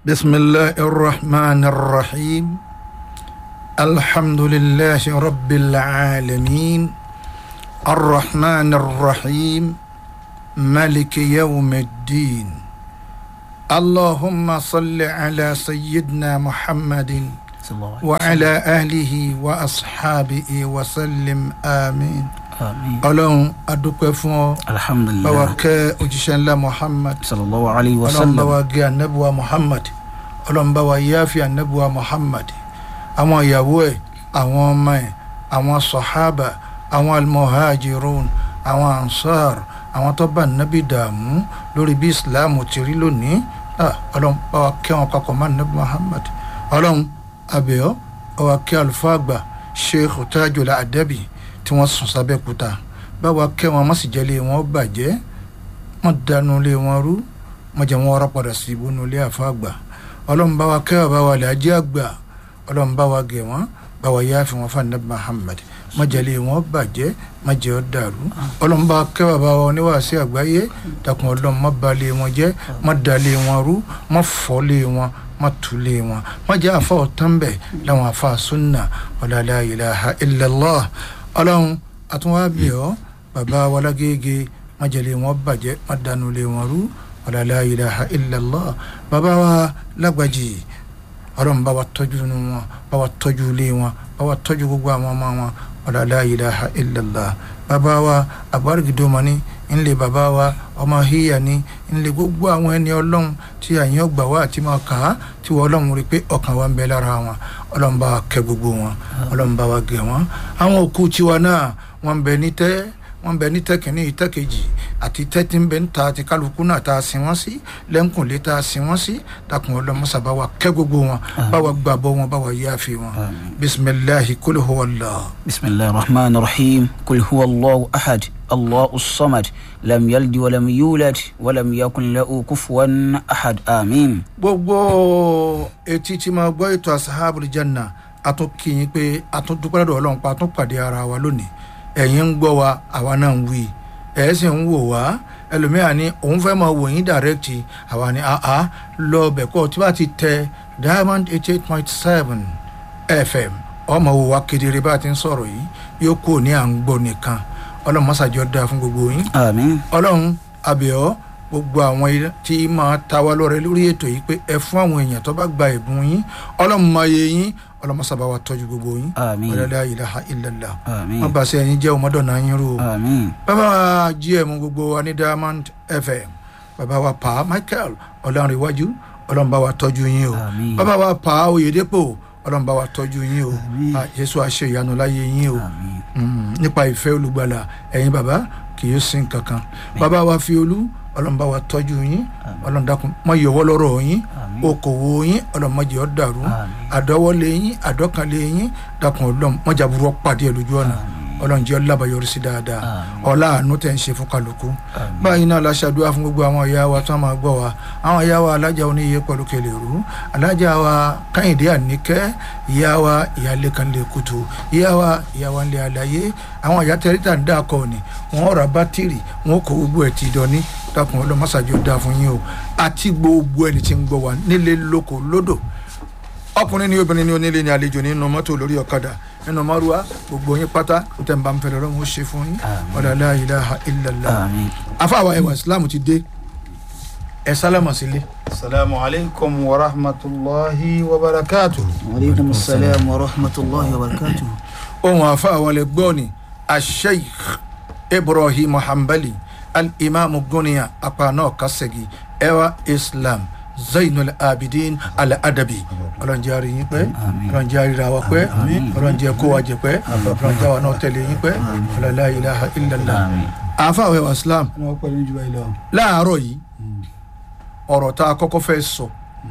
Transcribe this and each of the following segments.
بسم الله الرحمن الرحيم الحمد لله رب العالمين الرحمن الرحيم ملك يوم الدين اللهم صل على سيدنا محمد صلى الله عليه وعلى آله وأصحابه وسلم آمين آمين ọlọ́run adúpẹ́ fún ọ الحمد báwa لله kẹ́ òjíṣẹ́ ńlá muhammad صلى الله عليه ọlọ́run bá وسلم wa gé anabuwa muhammad ọlọ́run bá wa yáfi anabuwa muhammad àwọn ìyàwó ẹ̀ àwọn ọmọ ẹ̀ àwọn sọ̀hábà àwọn almuhajirun àwọn ansar àwọn tó bá nabi dààmú lórí bí islam ti rí lónìí Ah, ọlọ́run bá wa kẹ́ wọn papọ̀ mọ́ nabi muhammad ọlọ́run abẹ́ọ́ bá wa kẹ́ àlùfáà àgbà sheikh tajul adabi tí wọ́n sùn sábẹ́ kúta bá wa kẹ́ wọn má sì jẹ́ lé wọn bàjẹ́ wọn dànù lé wọn rú wọn jẹ wọn ọ̀rọ̀ padà sí ibùnú ilé àfa àgbà ọlọ́run bá wa kẹ́ bá wa lè ajé àgbà ọlọ́run bá wa gẹ̀ wọ́n bá wa yáàfi wọn fún anabi muhammad má jẹ́ lé wọn bàjẹ́ má jẹ́ ọ dàrú ọlọ́run bá wa kẹ́ bá wa oníwàásí àgbáyé dàkún ọlọ́run má ba lé wọn jẹ́ má da lé wọn rú má fọ́ lé wọn má tu lé wọn má jẹ́ àfa ọ̀tán bẹ̀ láwọn àfa sunna wala la ilaha illallah ọlọ́run àtúnwá ọ́ bàbá walágége májèlé wọn bàjẹ́ má dànù lé wọn rú wala la ilaha illallah bàbá wa lágbàjì ọlọ́run bá wa tọ́jú nu wọn bá wa tọ́jú lé wọn bá wa tọ́jú gbogbo àwọn ọmọ wọn wala la ilaha illallah bàbá wa àgbárígidoma ní ńlẹ̀ bàbá wa ọmọ híyà ní ńlẹ̀ gbogbo àwọn ẹni ọlọ́run tí àyàn gbà wá àti máa kà á tí wọ́n ọlọ́run rí i pé ọkàn wa ń bẹ lára wọn ọlọ́run bá wa kẹ́ gbogbo wọn ọlọ́run bá wa gẹ̀ wọ́n àwọn òkú tiwa náà wọ́n ń bẹ ní tẹ́ wọ́n bẹ ní tẹ́kìnní tẹ́kejì àti tẹ́tí ń bẹ ń ta àti kálukú náà tá a sin wọ́n sí lẹ́ńkùnlé tá a sin wọ́n sí dákun ọlọ́mọṣà bá wa kẹ́ gbogbo wọn bá wa gbàbọ́ wọn bá wa yááfi wọn bisimilahi kúlù huwallah. بسم الله الرحمن الرحيم قل هو الله أحد الله الصمد لم يلد ولم يولد ولم يكن له كفوا أحد آمين gbogbo etí tí máa gbọ́ ètò asahabul janna a tún kí yín pé a tún dúpẹ́ lọ́dọ̀ ọlọ́run pa a tún pàdé ara wa lónìí ẹ̀yin ń gbọ́ wa àwa náà ń wí ẹ̀ sì ń wò wá ẹlòmíràn ni òun fẹ́ máa wò yín dàrẹ́kìtì àwa ni àá lọ bẹ̀ kọ́ tí wàá ti tẹ diamond eighty eight point seven fm ọmọ wò wá kedere bá a ti ń sọ̀rọ̀ yìí yóò kú ní à ń gbọ́ nìkan ọlọ́run mọ́sàjọ́ dáa fún gbogbo yín آمين ọlọ́run abẹ́ọ́ gbogbo àwọn ilé tí máa ta wá lọ́rẹ́ lórí ètò yìí pé ẹ fún àwọn èèyàn tó bá gba ẹ̀bùn yín ọlọ́run máa yẹ yín ọlọ́run sábà wa tọ́jú gbogbo yín آمين wala ilaha illallah آمين wọ́n bá ṣe ẹ̀yin jẹ́ ọmọdọ̀nà yín rú o آمين bàbá wa gm gbogbo wa ní diamond fm bàbá wa pa michael ọlọ́run iwájú ọlọ́run bá wa tọ́jú yín o آمين bàbá wa pa oyèdèpọ̀ ọlọ́run bá wa tọ́jú yín o Àmín. Ah, jésù àṣẹ ìyanu láyé yín o آمين Mm, nípa ìfẹ́ olùgbàlà ẹ̀yin bàbá kì í sin kankan bàbá wa fi olú ọlọ́mọba wa tọ́jú yín ọlọ́mọdàkùn mọ ìyọ̀wọ́ lọ́rọ̀ yín آمين okòwò yín ọlọ́mọdé ọ̀ dàrú آمين àdọ́wọ́lé yín àdọ́kànlé yín dàkùn ọlọ́mọdé àbúrò pàdé ẹ̀ lójú ọ̀nà ọlọ́njẹ́ ọlábàyọrí sí dáadáa آمين ọlá àánú tẹ̀ ń ṣe fún kálukú آمين báyìí náà la ṣàdúrà fún gbogbo àwọn ìyá wa tó máa gbọ́ wa àwọn ìyá wa alájà oníyẹ pẹ̀lú kẹlẹ̀rú alájà wa káyìndé àníkẹ́ ìyá wa ìyáálé kan lè kutu ìyá wa ìyá wa ń lè àlàyé àwọn ìyá tẹ́rítà ń dà kọ́ ni wọ́n ra bátìrì wọ́n kó gbogbo ẹ̀ ti dọ́ní dákun ọlọ́mọṣáájú dá fún yín o àti gbogbo ẹni tí ń gbọ́ wa nílé lóko lódò ọkùnrin ni obìnrin ni onílé ni àlejò nínú mọ́tò lórí ọ̀kadà nínú márùwá gbogbo yín pátá tẹ̀ ń bá ń fẹ́rẹ̀ lọ́wọ́ ó ṣe fún yín Àmín. wala la ilaha illallah آمين afáwa ẹwà islam ti dé ẹ sálámà sílé. asalaamu alaykum wa rahmatulahi wa barakatu. وعليكم السلام ورحمة الله وبركاته ohun afáwa lè gbọ́ ni asheikh ibrahim hanbali al-imam guniya apana kasegi ẹwà islam zainul abidin al-adabi ọlọ́njẹ́ yín pẹ́ Àmín. ọlọ́njẹ́ ra wa pẹ́ ọlọ́njẹ́ kó wa jẹ pẹ́ ọlọ́njẹ́ wa náà tẹ̀lé yín pẹ́ ọlọ́lá ilaha illallah آمين afáwa ẹwà islam wọ́n pẹ̀lú jù báyìí lọ. láàárọ̀ yìí ọ̀rọ̀ tá a kọ́kọ́ fẹ́ sọ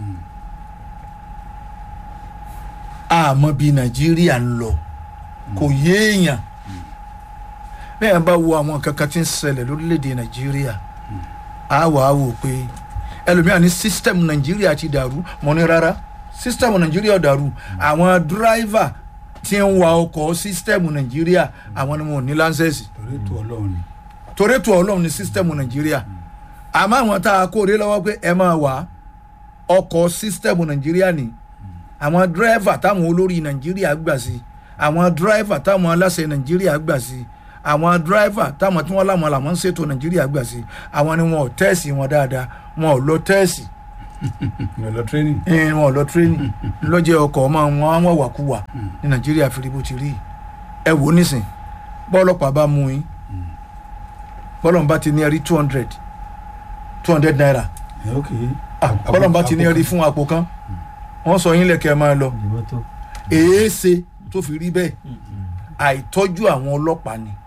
àmọ́ bí nàìjíríà ń lọ kò yéèyàn bẹ́ẹ̀ bá wo àwọn nǹkan kan tí ń ṣẹlẹ̀ lórílẹ̀‐èdè nàìjíríà á wà á wò pé ẹlòmíràn ní sísítẹ̀mù nàìjíríà ti dàrú mọ́ ní rárá sísítẹ̀mù nàìjíríà dàrú àwọn dírìvà tí ń wa ọkọ̀ sísítẹ̀mù nàìjíríà àwọn ni wọn ò ní láńsẹ̀sì torí ètò ọlọ́run ni. torí ètò ọlọ́run ní sísítẹ̀mù nàìjíríà àmọ́ àwọn tá a kó rí lọ́wọ́ pé ẹ máa wà á ọkọ̀ sísítẹ́ẹ̀mù nàìjíríà ni àwọn dírẹ́fà táwọn olórí nàìjíríà gbà sí àwọn dírẹ́fà táwọn aláṣẹ nàìjíríà gbà sí àwọn dírẹ́fà táwọn tí wọ́n láwọn làwọn ń ṣètò nàìjíríà gbà sí àwọn ni wọn ò tẹ́ẹ̀sì wọn dáadáa wọn ò lọ tẹ́ẹ̀sì ìyẹn lọ training. ẹn wọn ò lọ tírénì lọ́jọ́ ọkọ̀ ọmọ wọn wọn wàkúwà ní nàìjíríà fi rí bó ti rí ẹ wò ó nísìn bọ́ọ̀lọ́pàá bá mú yín bọ́ọ̀lọ́pàá ti ní ẹrí two hundred two hundred naira ẹ ok. Ah, bọ́ọ̀lọ́pàá ti ní ẹrí fún àpò kan wọ́n sọ yín lẹ́kẹ̀ẹ́ máa lọ ìbọn tó. èé ṣe tó fi rí bẹ́ẹ̀ àìtọ́jú àwọn ọlọ́pàá ni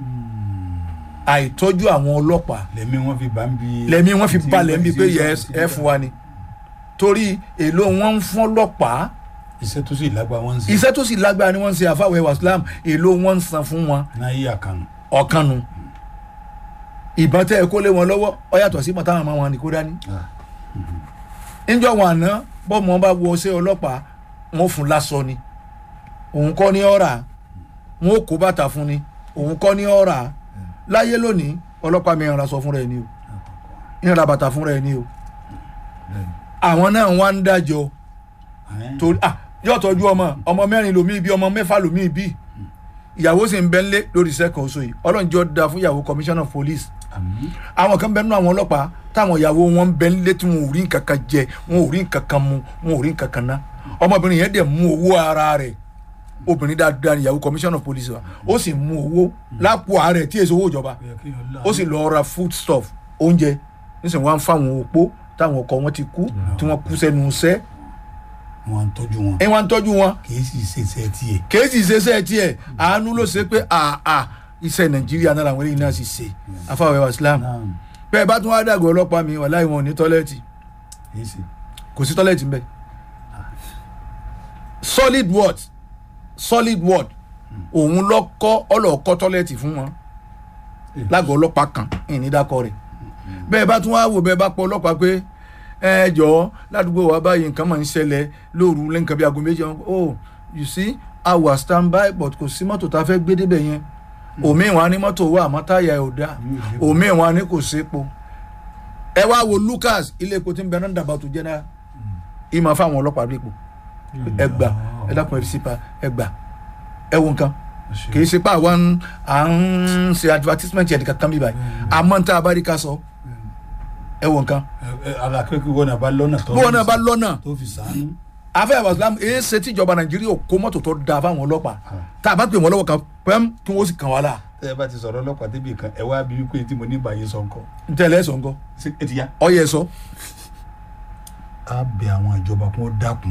àìtọ́jú àwọn ọlọ́pàá lẹ́mí wọn fi bá ń bi. lẹ́mí wọ́n fi tí- balẹ̀ ń bi pé tí- yẹ tí- ẹ fún wa ni torí èlò wọn ń fún ọlọ́pàá iṣẹ́ tó sì lágbá wọn ń ṣe. iṣẹ́ tó sì lágbára ni wọ́n ń ṣe àfàwẹ̀ wàsílám èlò wọn ń san fún wọn náà yí àkànnù. ọ̀kan nu ìbọn tẹ́ ẹ kó lé wọn lọ́wọ́ ọ yàtọ̀ sí mọ̀tàwọn ọmọ wọn ni kó dání níjọ́ wọn àná bọ́mọ bá wọ ṣé ọlọ́pàá wọn ò fún lásọ ni òun kọ́ ní ọ̀rà wọn ò kó bàtà fún ni òun kọ́ ní ọ̀rà láyé lónìí ọlọ́pàá mi ìrànlá sọ fún rẹ̀ ni o ìrànlá bàtà fún rẹ̀ ni o àwọn náà wá ń dájọ́ torí ah yóò tọ́jú ọmọ ọmọ mẹ́rin lomi bí ọmọ mẹ́fà lomi bí ìyàwó sì ń bẹ́ ńlé lórí sẹ́kàn oṣù yìí ọlọ́run jọ da fún ìyàwó commissioner of police àmì àwọn kan bẹ nínú àwọn ọlọ́pàá táwọn ìyàwó wọn ń bẹ ńlé tí wọn ò rí nǹkan kan jẹ wọn ò rí nǹkan kan mu wọn ò rí nǹkan kan ná ọmọbìnrin yẹn dẹ̀ mú owó ara rẹ̀ obìnrin dáadáa ni ìyàwó commissioner of police wa ó sì mú owó lápò ààrẹ tí èso owó ìjọba ó sì lọ ra food stuff oúnjẹ nísìnyí wọn á ń fáwọn opó táwọn ọkọ wọn ti kú tí wọn kú sẹ́nu iṣẹ́ wọn ń tọ́jú wọn ẹ wọn ń tọ́jú wọn kì í sì ṣe iṣẹ́ tiẹ̀. kéésì ṣeṣẹ́ tiẹ̀ àánú ló ṣe pé àà iṣẹ́ nàìjíríà náà làwọn eléyìí náà sì ṣe afáwẹ́ wa islam náà bẹ́ẹ̀ bá tún wá dàgbọ́ ọlọ́pàá mi wà láì wọn ò ní tọ́lẹ́ẹ̀tì kì í sì. kò sí tọ́lẹ́ẹ̀tì ń bẹ̀ solid word solid word òun lọ kọ́ ọlọ́ọ̀kọ́ tọ́lẹ́ẹ̀tì fún wọn lágọ̀ọ́ ọlọ́pàá kan ìní dákọ̀ rẹ̀ bẹ́ẹ̀ bá tún wá wò bẹ́ẹ̀ bá pọ̀ ọlọ́pàá pé ẹ jọ̀ọ́ ládùúgbò wa báyìí nǹkan máa ń ṣẹlẹ̀ lóru lẹ́ǹkan bí aago méjì wọn oh you see i was stand by but kò sí mọ́tò tá a fẹ́ gbé débẹ̀ yẹn òmíì wọn á ní mọ́tò wà àmọ́ táyà ẹ̀ ò dáa òmíì wọn á ní kò sépo ẹ wá wo lucas ilé epo tí ń bẹ náà dàbà tó jẹ́ náà ìmọ̀ fáwọn ọlọ́pàá rí epo ẹ gbà ẹ dákun ẹ fi sípa ẹ gbà ẹ wo nǹkan kì í ṣe pé àwa ń- à ń ṣe advertisement yẹn nìkan kan bí báyìí àmọ́ ń tá a bá rí ká sọ ẹ wo nǹkan alákẹ́kọ̀ọ́ wọn náà bá lọ́nà tó bí wọn náà bá lọ́nà tó fi sànú. afẹ́ àbàsílám èyí ṣe tíjọba nàìjíríà ò kó mọ́tò tó da fáwọn ọlọ́pàá tá a bá pè wọ́n lọ́wọ́ kan pẹ́m kí wọ́n sì kàn wá la tẹ́ ẹ bá ti sọ̀rọ̀ ọlọ́pàá débi kan ẹ wá bí wípé tí mo ní ìbàyè sọ nǹkan. n tẹ́lẹ̀ sọ̀ ńkọ́ ṣé ẹ ti yá. ọyẹ sọ a bẹ àwọn ìjọba kó dákun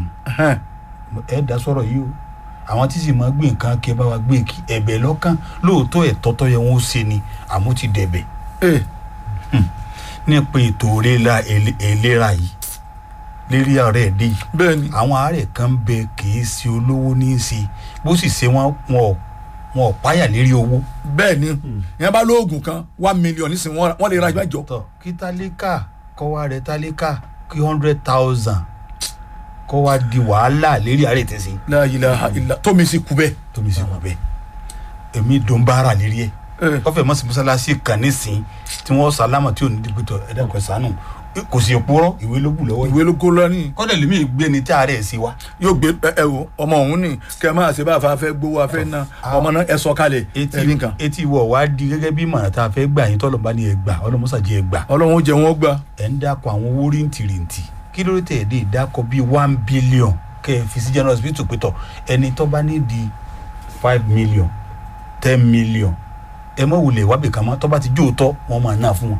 ẹ dá sọ̀rọ̀ yìí o àwọn tí sì máa gbé nǹkan kí ẹ bá wa gbé kí ẹ̀bẹ̀ lọ́kàn lóòótọ́ ẹ̀tọ́ tó yẹ wọn ó ṣe ni àmọ́ ti dẹ̀bẹ̀ ee nípa ètò ìlera ìlera yìí lérí ààrẹ dé yìí bẹ́ẹ̀ ni àwọn àárẹ̀ kan bẹ kì í ṣe olówó ní í ṣe bó sì ṣe wọn wọn ò wọn ò páyà lérí owó. bẹ́ẹ̀ ni yẹn bá lóògùn kan one million nísìnyí wọ́n wọ́n lè ra ìgbàjọ tọ kí tálíkà kọ́ wá rẹ tálíkà kí hundred thousand kọ́ wá di wàhálà lérí àárẹ̀ tẹ̀ sí la ilaha illa tómi sì kú bẹ́ẹ̀ tómi sí wọn bẹ́ẹ̀ èmi dùn bára lérí ẹ̀ ee wọ́n fẹ́ mọ́ sí mọ́sálásí kan nísìn tí wọ́n sálámà tí ò ní dìgbìtọ̀ ẹ̀dá kan sànù kò sì purọ́ ìwé ló bù lọ́wọ́ yìí ìwé ló kó lọ́ní kọ́dẹ̀ lèmi gbé ni tí àárẹ̀ sí wa yóò gbé ẹ ẹ wo ọmọ òun ni kẹ máa ṣe bá a fa fẹ́ gbowó afẹ́ náà ọmọ náà ẹ sọ kalẹ̀ etí ẹbí nǹkan etí wọ̀ wá di gẹ́gẹ́ bí mọ̀ràn tá a fẹ́ gbà yín tọ́lọ̀ bá ní ẹ gbà ọlọ́mọ́sàjì ẹ gbà ọlọ́run ó jẹ wọn gbà ẹ̀ ń dákọ̀ àwọn owó rìntìrìntì kí ló dé tẹ̀ dé dákọ̀ bíi one billion kẹ́ ẹ fi sí general hospital pétọ̀ ẹni tó bá ní di five million ten million ẹ mọ̀ wulẹ̀ wábì kan mọ́ tó bá ti jó tọ́ wọ́n máa ná fún wọn.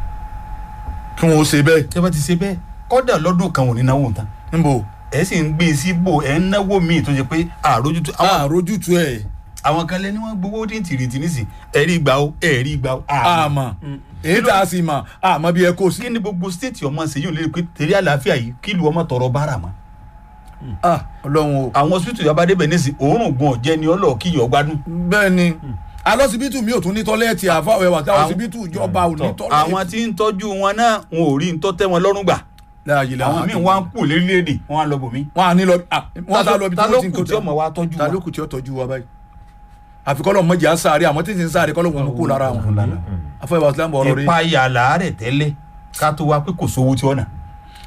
kí wọn ó ṣe bẹ́ẹ̀ tẹ́ bá ti ṣe bẹ́ẹ̀ kọ́dà lọ́dún kan ò ní náwó tán níbo ẹ sì ń gbé e sí bò ẹ ń náwó míì tó ṣe pé àrójútó àwọn àrójútu ẹ̀ àwọn kan lẹ́ni wọ́n gbowó rìntìrìntì nísìn ẹ̀rí gbà ó ẹ̀rí gbà ó àmọ́. àmọ́ èyí tá a sì mọ̀ àmọ́ bí ẹ kó sí kí ni gbogbo stéètì ọmọ ṣe yóò lè pé tẹ̀lé àlàáfíà yìí kí lu ọmọ tọrọ bára mọ́. ah ọlọ́run o àwọn hospital yaba débẹ̀ nísìn òórùn gun ọ̀jẹ́ ni ọlọ́ọ̀ kí yọ̀ gbádùn. bẹ́ẹ̀ ni alọ́sibítù mi ò tún ní tọ́lẹ́ẹ̀tì àfáwẹ̀ wà táwọn Àwọn- ọsibítù ìjọba ò ní Tọ́, tọ́lẹ́ẹ̀tì. àwọn tí ń tọ́jú wọn náà wọn ò rí ń tọ́ tẹ́ wọn lọ́rùn gbà láàyè làwọn àwọn míì wá ń kú lérílẹ̀èdè wọn á lọ bòmí. wọn à ní lọ ah, wọn sá lọ bí ta tí ló wọn ti ń kù kó tí ọmọ wa tọ́jú ta wa. ló kù tí ó tọ́jú wa báyìí àfikọ́lọ́ mọ̀jẹ̀ á sáré àmọ́ tí ń sáré kọ́lọ́ wọn kó lára wọn afọ ìwà sílámù ọ̀rọ̀ rí ìpayà làárẹ̀ tẹ́lẹ̀ ká tó wá pé kò sówó tí ọ̀nà.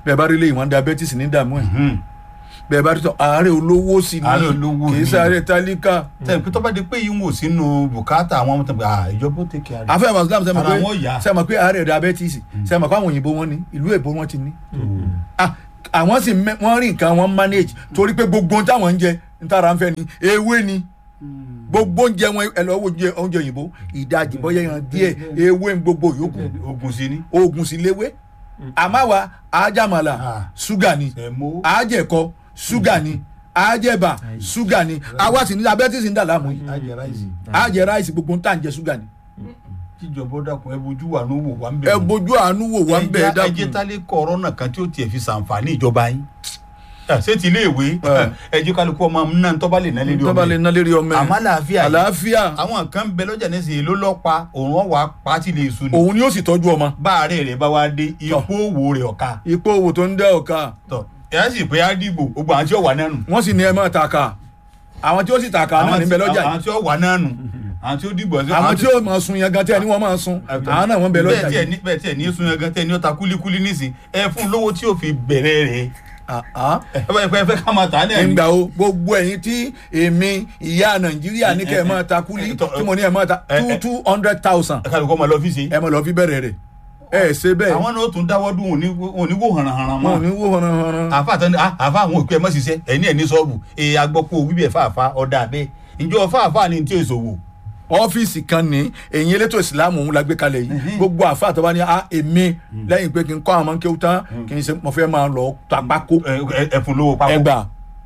bẹ́ẹ̀ bá rí lè wọ́n diabetes ní dààmú ẹ̀ Hmm. bẹ́ẹ̀ bá rí tọ́ àárẹ̀ olówó sí ni Àárẹ̀ olówó kì í ni. sáré tálíkà tẹ̀ pé tó bá di pé yín wò sínú bùkátà àwọn ọmọ tó ń bẹ ìjọba ó tẹ̀kẹ́ àrẹ. afẹ́ muslim sẹ́mi Ara pé wọn yá. sẹ́mi pé àárẹ̀ diabetes sẹ́mi pé àwọn òyìnbó wọn ní ìlú èbó wọn ti ní Ah, àwọn sì mẹ- wọ́n rí nǹkan wọn manage torí pé gbogbo ohun táwọn ń jẹ ntara ń fẹ́ ni ewé ni gbogbo oúnjẹ wọn ẹ lọ wo oúnjẹ oúnjẹ òyìnbó ìdajì bọ́yá yan díẹ̀ ewé ń gbogbo yòókù ogun sí ni. oògùn sì léwé àmàwà àjàmàlà Ah. ṣúgà ni ẹ̀mọ́. àjẹkọ ṣúgà ni àjẹbà ṣúgà ni àwa sì ní diabetes ń dà láàmú yìí ajẹ ráìsì. àjẹ ráìsì gbogbo ń tà ń jẹ ṣúgà ni kíjọba ó dákun ẹ bójú wà ní wò wá ń bẹ. ẹ bójú àánú wò wá ń bẹ ẹ ẹ jẹ́ dákun tálẹ́ kọ̀ọ̀rọ̀ kan tí ó tiẹ̀ fi ṣàǹfààní ìjọba yín. Ẹ, ṣé ti ilé ìwé Ẹ. ẹ jẹ́ kálukú ọmọ náà tọ́ba lè ná lérí tó bá lè ọmọ ná lérí ọmọ ẹ àmọ́ àlàáfíà yìí àlàáfíà àwọn kan ń bẹ lọ́jà nísìnyí ló lọ́pa òun ọ̀wà pàtì lè sun ni òun ni ó sì tọ́jú ọmọ báàrẹ̀ rẹ̀ bá wá dé ipò òwò rẹ̀ ọ̀ka ipò òwò tó ń dẹ́ ọ̀ka tọ̀ ẹ̀ sì pé á dìbò gbogbo àwọn tí ó wà náà nù. wọ́n sì ní ẹ máa tàkà àwọn tí ó sì tàkà náà níbẹ̀ lọ́jà àwọn yìí tí ó wà náà nù àwọn tí ó dìbò àwọn tí ó máa sun yẹn gan tẹ́ ẹ ní wọ́n máa sun àwọn náà wọ́n bẹ lọ́jà bẹ́ẹ̀ tiẹ̀ yìí. ní bẹ́ẹ̀ tiẹ̀ ní sun yẹn gan tẹ́ ẹ ní ó ta kúlíkúlí nísìn ẹ fún lówó tí ó fi bẹ̀rẹ̀ rẹ̀ Ah, ah. ẹ bá ẹ fẹ́ ká máa tà á náà ni. ìgbà o gbogbo ẹ̀yin tí èmi ìyá nàìjíríà ní kẹ́ ẹ máa ta kúlí tí mo ní ẹ máa ta two two hundred thousand ẹ kálukọ́ máa lọ fi ṣe. ẹ máa lọ fi bẹ̀rẹ̀ rẹ̀ ẹ ṣe bẹ́ẹ̀ àwọn náà ó tún dáwọ́ dún òní òní wò hànàhànà wọn ò ní mọ́. wó hànàhànà. àfa àtọ́ ni àfa àwọn òkú ẹ mọ́ ṣiṣẹ́ ẹ̀ ní ẹ̀ ní sọ́ọ̀bù èyí agbọ́pọ̀ wíbẹ̀ fàáfà ọ̀dà abẹ́ ìjọ fàáfà ni tí èso wò. ọ́fíìsì kan ní ẹ̀yin elétò ìsìlámù òun la gbé kalẹ̀ yìí gbogbo àfa àtọ́wá ní a èmi lẹ́yìn pé kí n kọ́ àwọn ọmọ kéwù tán kí n ṣe mo fẹ́ máa lọ ta pákó ẹ̀fun lówó pákó. ẹgbà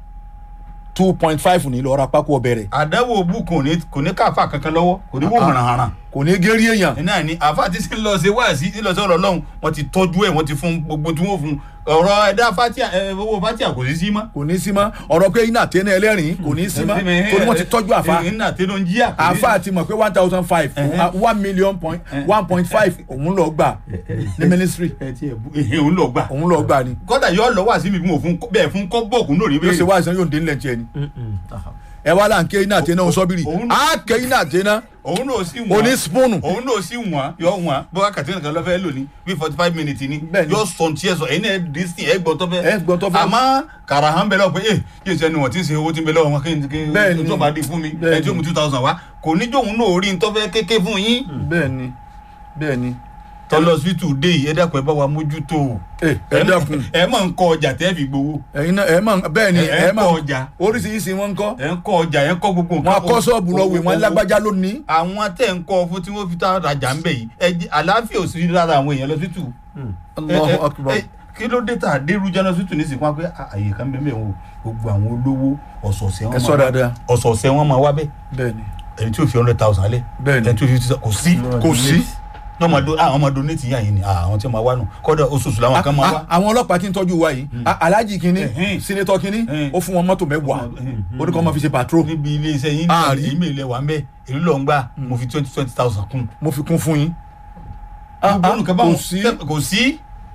two point five ní lọ́ọ́ ra pákó ọbẹ̀ rẹ̀ àdáwò òbú kò ní kò ní káfa kankan lọ́wọ́ kò ní wò hànàhànà. kò ní gérí èèyàn náà ni àfa ti sin lọ ṣe wáàsí ti lọ sọ̀rọ̀ lọ́hùn wọ́n ti tọ́jú ẹ̀ wọ́n ti fún gbogbo tí wọ́n fún ọ̀rọ̀ ẹ̀dá fatia ẹ̀ owó fatia kò sí sí mọ́. kò ní sí mọ́ ọ̀rọ̀ pé iná àtẹ́nà ẹlẹ́rìn kò ní sí mọ́ torí wọ́n ti tọ́jú àfa iná tẹ́lẹ̀ ń jíyà. àfa àti mọ̀ pé one thousand five one million point one point five òun lọ gbà ní ministry ẹ ti ẹ̀ bú ehe òun lọ gbà. òun lọ gbà ni kọ́dà yóò lọ wá sí mi bí mo fún bẹ́ẹ̀ fún kọ́ bọ́ọ̀kù náà rí yóò ṣe bẹ́ẹ̀. wá ìsan yóò dé nílẹ̀ tiẹ̀ ni ẹ wá là ń ké iná àtẹ́nà òun sọ́bìrì Òun- á ké iná àtẹ́nà òun náà sì wọ́n. oní spoon òun náà sì wọ́n yọ wọ́n bọ́ká kàtí nìkan lọ́fẹ́ lò ní bí forty five minutes ni Bẹ́ẹ̀ ni. yóò sọ ní tiẹ̀ sọ ẹ̀yin náà dì sí ẹ̀ gbọ́ tó fẹ́. Ẹ gbọ́ tó fẹ́. àmọ́ kàrà hàn bẹ́ẹ̀ lọ pé ẹ yóò ṣe ẹni wọ́n ti ń ṣe owó tí ń bẹ lọ́wọ́ wọn kí n kí Bẹ́ẹ̀ ni. n tó bá di fún mi Bẹ́ẹ̀ ẹ tí ó mú two thousand wá kò ní jóun náà rí n tó fẹ́ kéké fún yín. bẹ́ẹ̀ ni bẹ́ẹ̀ ni tọ́lọ́ hospital dé yìí ẹ dákun ẹ bá wa mójútó o. ẹ ẹ dákun ẹ máa ń kọ ọjà tẹ́ fi gbowó ẹ̀yin náà ẹ máa bẹ́ẹ̀ ni Ẹ- ẹ ẹ máa kọ́ ọjà. oríṣiríṣi wọn ń kọ́ ẹ ń kọ ọjà ẹ ń kọ gbogbo wọn akọ́ sọ́ọ̀bù lọ wè wọn lágbájá lónìí àwọn tẹ̀ ń kọ fún tí wọ́n fi tá rajà ń bẹ̀ yìí ẹ jẹ́- àlàáfíà ò sí lára àwọn èèyàn lọ hospital. Allahu Akbar ẹ- kí ló dé tà dérú jẹ́nà hospital ní ìsìnkú wọn pé "Ah, àyè kan bẹ́ẹ̀ bẹ́ẹ̀ wò gbogbo àwọn olówó ọ̀sọ̀ọ̀sẹ̀ wọn ẹ sọ máa wá- dáadáa ọ̀sọ̀ọ̀sẹ̀ wọn máa wá bẹ́ẹ̀ bẹ́ẹ̀ ni ẹni tí ó fi hundred thousand lẹ̀ bẹ́ẹ̀ ni ẹni tí ó fi fifty thousand kò sí kò sí ní ọmọ do àwọn ọmọ donate yín àyìn ni ah, àwọn tí wọ́n máa wá nù kọ́dọ̀ oṣooṣù làwọn kan máa wá. A- àwọn ọlọ́pàá tí ń tọ́jú wa yìí a- alhaji kínní Ẹ̀hẹ́n. sinetọ kínní Ẹ̀hẹ́n. ó fún wọn mọ́tò mẹ́wàá ó ní kó máa fi ṣe patrol níbi ilé iṣẹ́ yín Ah, rí. ní ìmọ̀ ilẹ̀ wà ń bẹ́ èlú lọ ń gbà mo fi twenty twenty thousand kún. mo fi kún fún yín Ah, gbogbo ah, nǹkan kò báwọn sí kò sí.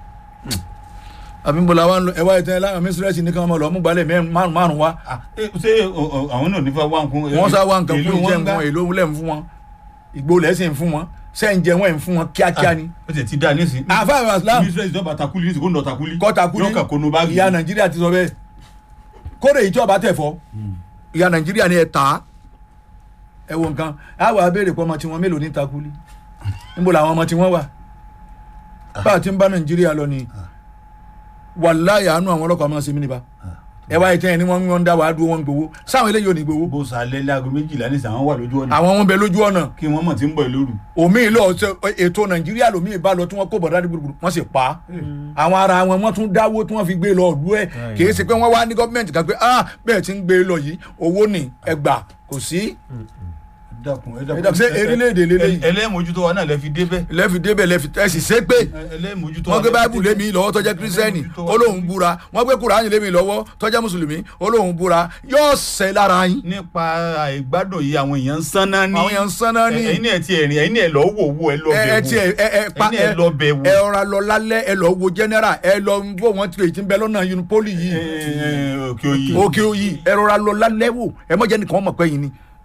àbímbọ̀lá wa ń lọ ẹ̀wá ìtẹ́ láwọn mísírẹ́sì ní káwọn máa lọ mú gbalẹ̀ mẹ́rin márùn márùn wa Ah, eh, ṣé o- o- àwọn náà nífa wá nǹkan. wọ́n sá wa nǹkan èlò fún ìjẹ́ wọn gbà? nǹkan èlò lẹ̀ ń fún wọn ìgbó lẹ́sìn fún wọn sẹ́yìn jẹ́ wọ́n ń fún wọn kíákíá ni ó ti ti dá nísìn. àfa àwọn islam mísírẹ́sì ìjọba takuli nísìn kó nà takuli. kọ́ta kúlí yóò kà kónú báàgì. ìyá nàìjíríà ti sọ bẹ́ẹ̀ kódé yìí tí ọba tẹ̀ fọ́ ìyá nàìjíríà ni ẹ tà á ẹ wo nǹkan á wà á béèrè pé ọmọ tiwọn mélòó ní takuli níbo làwọn ọmọ tiwọn wà bá a ti ń bá nàìjíríà lọ ni wàláyà àánú àwọn ọlọ́pàá máa ń ṣe mí nípa ẹ wáyé tẹ́yìn ni wọ́n ń dá wàá dúró wọ́n ń gbowó sáwọn eléyìí ò ní gbowó bó sàlẹ̀ láago méjìlá nísìn àwọn wà lójú ọ̀nà. àwọn wọn bẹ lójú ọ̀nà kí wọ́n mọ̀ tí ń bọ̀ lóru. omi lọ ṣe ètò nàìjíríà lomi ìbá lọ tí wọn kó bọ̀dá ní gbùgbùrù wọn sì pa á àwọn ara wọn wọn tún dáwó tí wọn fi gbé lọ ọdún ẹ kì í ṣe pé wọn wá ní gọọmenti kan pé ah bẹ́ẹ̀ ti ń gbé lọ yìí owó ní ẹgbà kò sí dákun ẹ Ẹ dákun, ṣé erílẹ̀-èdè lélẹ́yìí? ẹlẹ́mọ̀jútó wa náà lẹ fi débẹ̀. lẹ́fi débẹ̀ lẹ́fi tẹ́sí ṣé pé ẹlẹ́mọ̀jútó wọ́n gbé báíbù lémi lọ́wọ́ tọ́jẹ́ kírísítẹ́nì olóhùn búra wọ́n gbé kùránì lémi lọ́wọ́ tọ́jẹ́ mùsùlùmí olóhùn búra yóò ṣẹ lára yín nípa àìgbádùn yìí àwọn èèyàn ń sánná ní. àwọn èèyàn ń sanná ní ẹ̀yin náà ti ẹ̀rìn ẹ̀yin náà ẹ lọ wò wò ẹ lọ ẹ bẹ̀ ẹ wò. tiẹ̀ ẹ ẹ pa ẹ̀yin náà ẹ lọ bẹ̀ wò. ẹ ọ̀ra lọ lálẹ́ ẹ lọ wo general ẹ lọ wo wọn ti ti ń bẹ lọ́nà unipoli yìí Ẹ, ẹ, òkè òyì. òkè òyì ẹ rọra lọ lálẹ́ wò ẹ mọ̀ jẹ́ nìkan mọ̀ pé yìí ni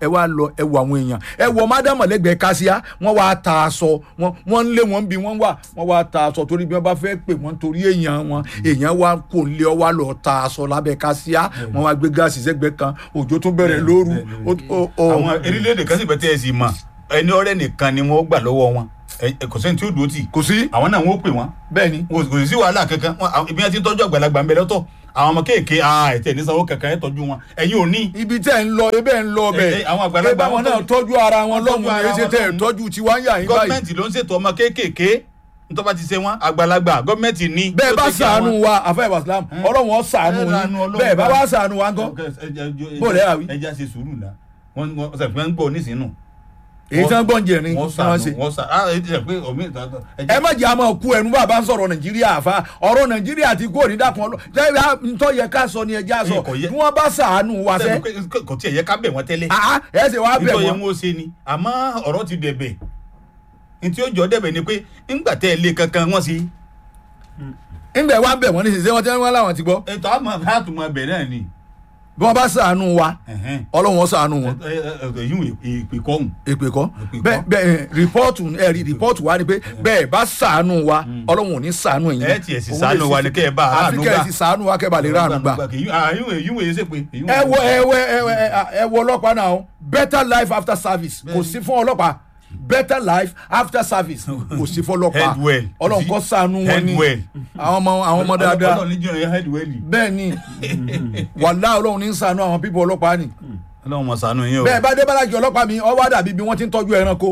ẹ wá lọ ẹ wọ àwọn èèyàn ẹ wọ mádàmọ̀ lẹ́gbẹ̀ẹ́ kásíá wọ́n wá ta aṣọ wọ́n wọ́n ń lé wọn bí wọ́n wà wọ́n wá ta aṣọ torí bí wọ́n bá fẹ́ pè wọ́n torí èèyàn wọn èèyàn wá kò lé ọ wá lọ ta aṣọ lábẹ́ kásíá wọ́n wá gbé gáàsì sẹ́gbẹ̀ẹ́ kan òjò tó bẹ̀rẹ̀ lóru ó- ó- ó- àwọn erílẹ̀-èdè kan sì bẹ̀ tẹ́ ẹ sì mọ̀ ẹni ọ̀rẹ́ nìkan ni wọ́n gbà lọ́wọ́ wọn Ẹ- ẹ- kò sẹ́ni tí ó dúró tì kò sí àwọn náà wọ́n pè wọ́n bẹ́ẹ̀ ni kò kò sí wàhálà kankan Wọn- àwọn- ibi wọn ti ń tọ́jú àgbàlagbà ń bẹ lọ́tọ̀ àwọn ọmọ kéèké ẹ tẹ̀ ní sanwó kankan ẹ tọ́jú wọn ẹ̀yin ò ní. ibi tẹ́ ń lọ ebẹ́ ń lọ Ẹ- bẹ́ẹ̀ ẹ, àwọn àgbàlagbà ẹ bá wọn wọn náà tọ́jú- tọ́jú ara wọn wọ́n tọ́jú lọ́hùn ara ẹ̀ ṣe wọn tẹ́ ẹ̀ lọ́hùn. tọ́jú tiwa ń yà yín báyìí gọ́ọ̀mẹ̀ntì ló ń ṣètò ọmọ kéékèèké nítorí bá ti ṣe wọn àgbàlagbà gọ́ọ̀mẹ̀ntì ní. bẹ́ẹ̀ ló bá take care sàánú wọn. wa àfẹ́ ìbàsílámù Ẹ. ọlọ́run ó sàánú Ẹ ránú yín Ọlọ́run bẹ́ẹ̀ bá bá. wá sàánú wa ńkọ́ Ok, ẹ- ẹ- ẹ- Bó lẹ́ àwí? ẹ já ṣe sùúrù náà wọ́n wọ́n ṣe fẹ́ ń gbọ́ nísìnyí èyí tí wọ́n gbọ́n jẹ ní wọ́n tí wọ́n ṣe. sànù wọ́n sànù ah ẹ jẹ́ pé omi ìta ẹ má jẹ́ àmọ́ kú ẹnu bàbá ń sọ̀rọ̀ nàìjíríà àfa ọ̀rọ̀ nàìjíríà ti kó ní dàkún ọlọ́ jẹ́ ntọ́ yẹ ká sọ ni ẹja sọ Ẹ kò yẹ- bí wọ́n bá sàánú wa fẹ́ kò tiẹ̀ yẹ ká bẹ̀ wọ́n tẹ́lẹ̀ àá ẹ ṣe wá bẹ̀ nítorí wọ́n wọn ó ṣe ni àmọ́ ọ̀rọ̀ ti dẹ̀bẹ̀ ntí ó jọ dẹ̀bẹ̀ ni pé ńgbà tẹ́ ẹ lé kankan wọ́n sí ńgbẹ̀ wá bẹ̀ wọ́n ní sísè wọ́n tẹ́ wọ́n láwọn ti gbọ́ ètò àmọ́ àtúmọ̀ bẹ̀ náà ni bí wọ́n bá sàánú wa ẹ̀hẹ́n. ọlọ́run ó sàánú wọn Ẹ- ẹ- ẹ- èyí ìpè kọ́hùn èpè kọ́ Èpè kọ́. bẹ́ẹ̀ bẹ́ẹ̀ rìpọ́ọ̀tù ẹ rí rìpọ́ọ̀tù wa ni pé bẹ́ẹ̀ bá sàánú wa ọlọ́run ò ní sàánú ẹ̀yin ẹ tiẹ̀ sì ṣàánú wa ni kẹ́ ẹ bá àfi aráàlú kẹ́ ẹ gbà ti sàánú wa kẹ́ ẹ bá lè ráàánú gbà. èyí èyí wòye ṣe pé èyí ẹ wo ẹ wo ẹ wo ẹ wo ọlọ́pàá náà o better life after service kò sí fún ọlọ́pàá better life after service kò sí fún ọlọ́pàá Head well. ọlọ́run kọ́ sànú wọn Head ni well. àwọn ọmọ àwọn ọmọ dáadáa ọlọ́run ní jìnnà head well bẹ́ẹ̀ ni wàlá ọlọ́run ní sànú àwọn pípọ̀ ọlọ́pàá ni ọlọ́run mọ̀ sànú yín o bẹ́ẹ̀ bá dé bálájì ọlọ́pàá mi ọwọ́ dàbí bí wọ́n ti ń tọ́jú ẹranko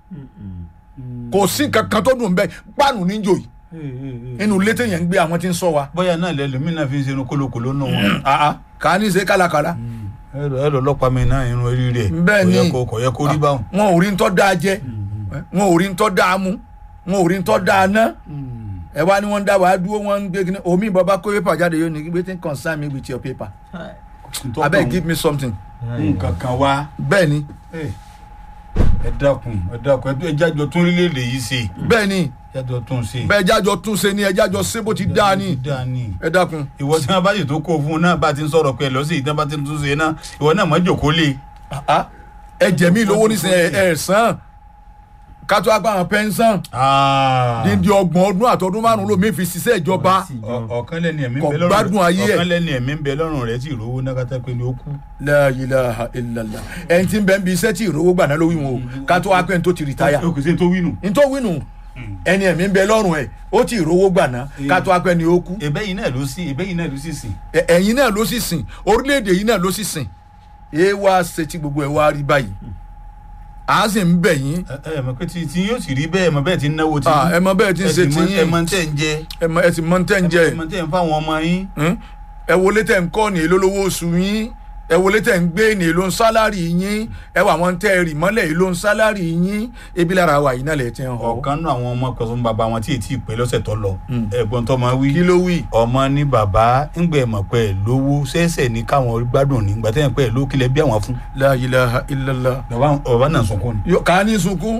kò sí kankan tó dùn bẹ́ẹ̀ páànù níjò yìí inú ilé téèyàn ń gbé àwọn tí ń sọ wa bóyá náà lẹ́lòmínà fi ń ṣe irun kólókòló nù wọn. àá kà á ní ṣe kálákálá ẹrọ ẹrọ ọlọ́pàá mi náà irun orí rẹ̀ Bẹ́ẹ̀ ni. kò yẹ kó kò yẹ kó rí báwọn. wọn ò rí ń tọ́ dáa jẹ wọn ò rí ń tọ́ dáa mú wọn ò rí ń tọ́ dáa ná ẹ wá ní wọn ń dá wàá dúró wọn ń gbé kíní omi bàbá kó pépà jáde yóò ní wetin concern me with your paper abeg give me something nǹkan kan wá bẹ́ẹ̀ ni ẹ dákun ẹ dákun ẹ jájọ tún orílẹ̀-èdè yìí ṣe bẹ́ẹ̀ ni jájọ tún ṣe. bẹ́ẹ̀ jájọ tún ṣe ni ẹ jájọ ṣe bó ti dáa ni dáa ni. ẹ dákun ìwọ tí wọn bá sì tó kó fún un náà bá ti ń sọ̀rọ̀ pé ẹ lọ sí ìdán bá ti ń tún ṣe náà ìwọ náà mọ̀ jòkó lé. Ah, ẹ jẹ mí lówó nísìnyí ẹ ẹ sàn kátó agbára pẹ́ńsán dídí ọgbọ̀n ọdún àtọdún márùn-ún ló mi fi ṣiṣẹ́ ìjọba Ọ- ọ̀kan lẹ́ni ẹ̀mí ń Kò bẹ lọ́rùn gbádùn ayé ẹ̀. ọ̀kan lẹ́ni ẹ̀mí ń bẹ lọ́rùn rẹ̀ tí ìrówó náà kátà pé ni ó kú. la ilaha illallah ẹni tí ń bẹ ń bi iṣẹ́ tí ìrówó gbà náà ló wí wọn o kátó wá pé ní tó ti rìtáyà o kò sí ní tó wí nù. nítorí wínú ẹni ẹ̀mí ń bẹ lọ́rùn ẹ̀ ó ti ìrówó gbà náà kátó wá pé ní ó kú ẹ̀bẹ̀ yìí náà ló sí ẹ̀bẹ̀ yìí náà ló sì sìn. Ẹ- ẹ̀yin náà ló sì sìn orílẹ̀-èdè yìí náà ló sì sìn ẹ wá ṣe tí gbogbo ẹ wá rí báyìí à á sì ń bẹ̀ yín ẹ ẹ mọ̀ pé tí tí yóò sì rí bẹ́ẹ̀ mọ̀ bẹ́ẹ̀ ti ń náwó tí. Ah, ẹ mọ bẹ́ẹ̀ tí ń ṣe ẹ sì mọ̀- tiyín. ẹ mọ̀ tẹ́ ń jẹ ẹ mọ ẹ sì mọ tẹ́ ń jẹ ẹ mọ̀ tẹ́ ń fáwọn ọmọ yín. Hmm? ẹ wọlé tẹ̀ ń kọ́ ní èló lówó oṣù yín ẹ wọlé tẹ̀ ń gbé ní èló ń sálárì yín ẹ wà wọn tẹ́ ẹ rì mọ́lẹ̀ èló ń sálárì yín ebi lára wa yìí náà lè ti hàn ọ́ ọ̀kan náà àwọn ọmọ kọsán bàbá wọn tí ì tí ì pẹ́ lọ́sẹ̀ tó lọ ẹ̀gbọ́n tó máa wí. kí ló wí. ọmọ ní bàbá ńgbẹ́ mọ̀ pé ẹ̀ lówó ṣẹ̀ṣẹ̀ ní káwọn gbádùn ní gbàtẹ́ yẹn pé ẹ̀ ló kílẹ̀ bí àwọn fún. la ilaha illallah. bàbá bàbá náà sunkún ni. Yó- kà á ní sunkún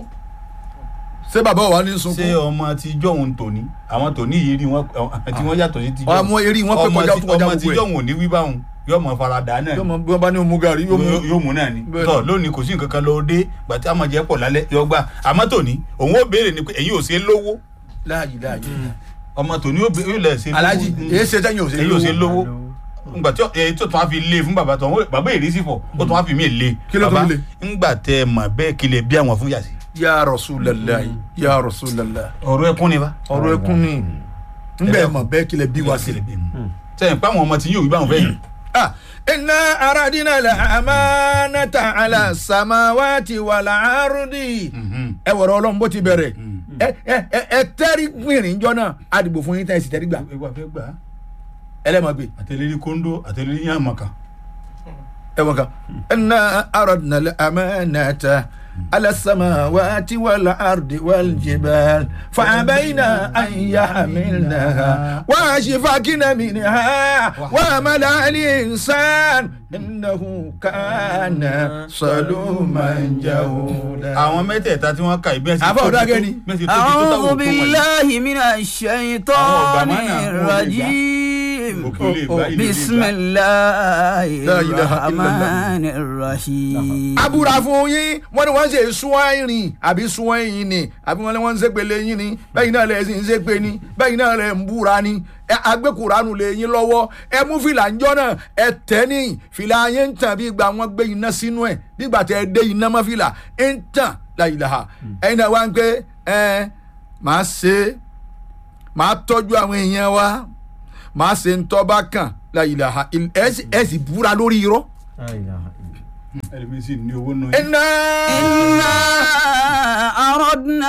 ṣé bàbá wa ní ṣé sunkún ọmọ ti jọ̀hún tòní àwọn tòní yìí rí wọn tí wọ́n yàtọ̀ sí ti jọ̀hún. ọmọ eré wọn pé ọmọ kọjá tí- tó kọjá ọmọ tí gbogbo ẹ jọ̀hún ò ní wí báwọn yóò mọ farada náà yóò mọ bí wọn bá ní omu gàrí yóò mú yóò yóò mú náà ni Bẹ́ẹ̀ tọ lónìí kò sí nǹkan kan lọ dé gbàtí àmọ jẹ pọ̀ lálẹ́ yọ gbà àmọ́ tòní òun ó béèrè ni pé èyí ò ṣe lówó láàyè láàyè ọmọ tòní ó bé- yóò lẹ ṣe lówó alájì èyí ṣe tẹ́yìn òsè èyí ò ṣe lówó ngbà tí èyí tó tún wá fi lé fún bàbá tó wọn bàbá èrè sí fọ ó tún wá fi mí lé Kí ló tún bàbá lé? ngbà tẹ ẹ mà bẹ́ẹ̀ kí lè bí àwọn fún yàtí. ya rasulallah ya rasulallah ọ̀rọ̀ ẹkún ni bá. ọ̀rọ̀ ẹkún ni ngbẹ mọ bẹ́ẹ̀ kílẹ bí wá sí. sẹ́yìn pé àwọn ọmọ tí yóò wí báwọn fẹ́ yìí. ah inna aradina la amanata ala samawati wala ardi. ẹ wọ̀rọ̀ ọlọ́run bó ti bẹ̀rẹ̀ ẹ ẹ ẹ ẹ tẹ́rí gbìnrín jọ náà àdìbò fún yín tẹ́ ẹ sì tẹ́rí gbà ẹgbà fẹ́ gbà á ẹlẹ́mọ̀gbé àtẹlẹ́rí kóńdó àtẹlẹ́rí yàmàkà. ẹ wọ́n kan inna aradina la amanata ala samawati wala ardi wal jibal fa'abayna an yahmilnaha wa ashfaqna minha wa amala al-insan innahu kana saluman jahuda. àwọn mẹ́tẹ̀ẹ̀ta tí wọ́n kà ìbí ẹ̀sìn Àbá ọ̀dọ́ agẹ́ni. mẹ́sìn tóbi tó táwọn أعوذ òkú wọ̀nyí. بالله من الشيطان أعوذ بالله. الرجيم الرجيم òkè olè gbá ilé olè بسم gbá. الله لا إله إلا الله. الرحمن الرحيم abúra fún yín wọ́n ní wọ́n ṣe súnwọ́n ìrìn àbí súnwọ́n ẹ̀yìn ni àbí wọ́n ní wọ́n ń ṣépele yín ni bẹ́yìn náà lẹ̀ sì ń ṣépè ni bẹ́yìn náà lẹ̀ ń búra ni ẹ agbẹ́kùránù lè yín lọ́wọ́ ẹ mú fìlà ń jọ́ náà ẹ tẹ́ ní fìlà yẹn ń tàn bí ìgbà wọn gbé iná sínú ẹ̀ bí ìgbà tẹ́ ẹ dé iná mọ́ fìlà ń tàn láyìláha ẹ̀yin náà wá ń pé ẹ máa ṣe máa tọ́jú àwọn èèyàn wa máa ṣe ń tọ́ bá kàn láyìláha ẹ sì- ẹ sì búra lórí irọ́. ẹlẹ́mi sì ní owó nù. iná. إنا أردنا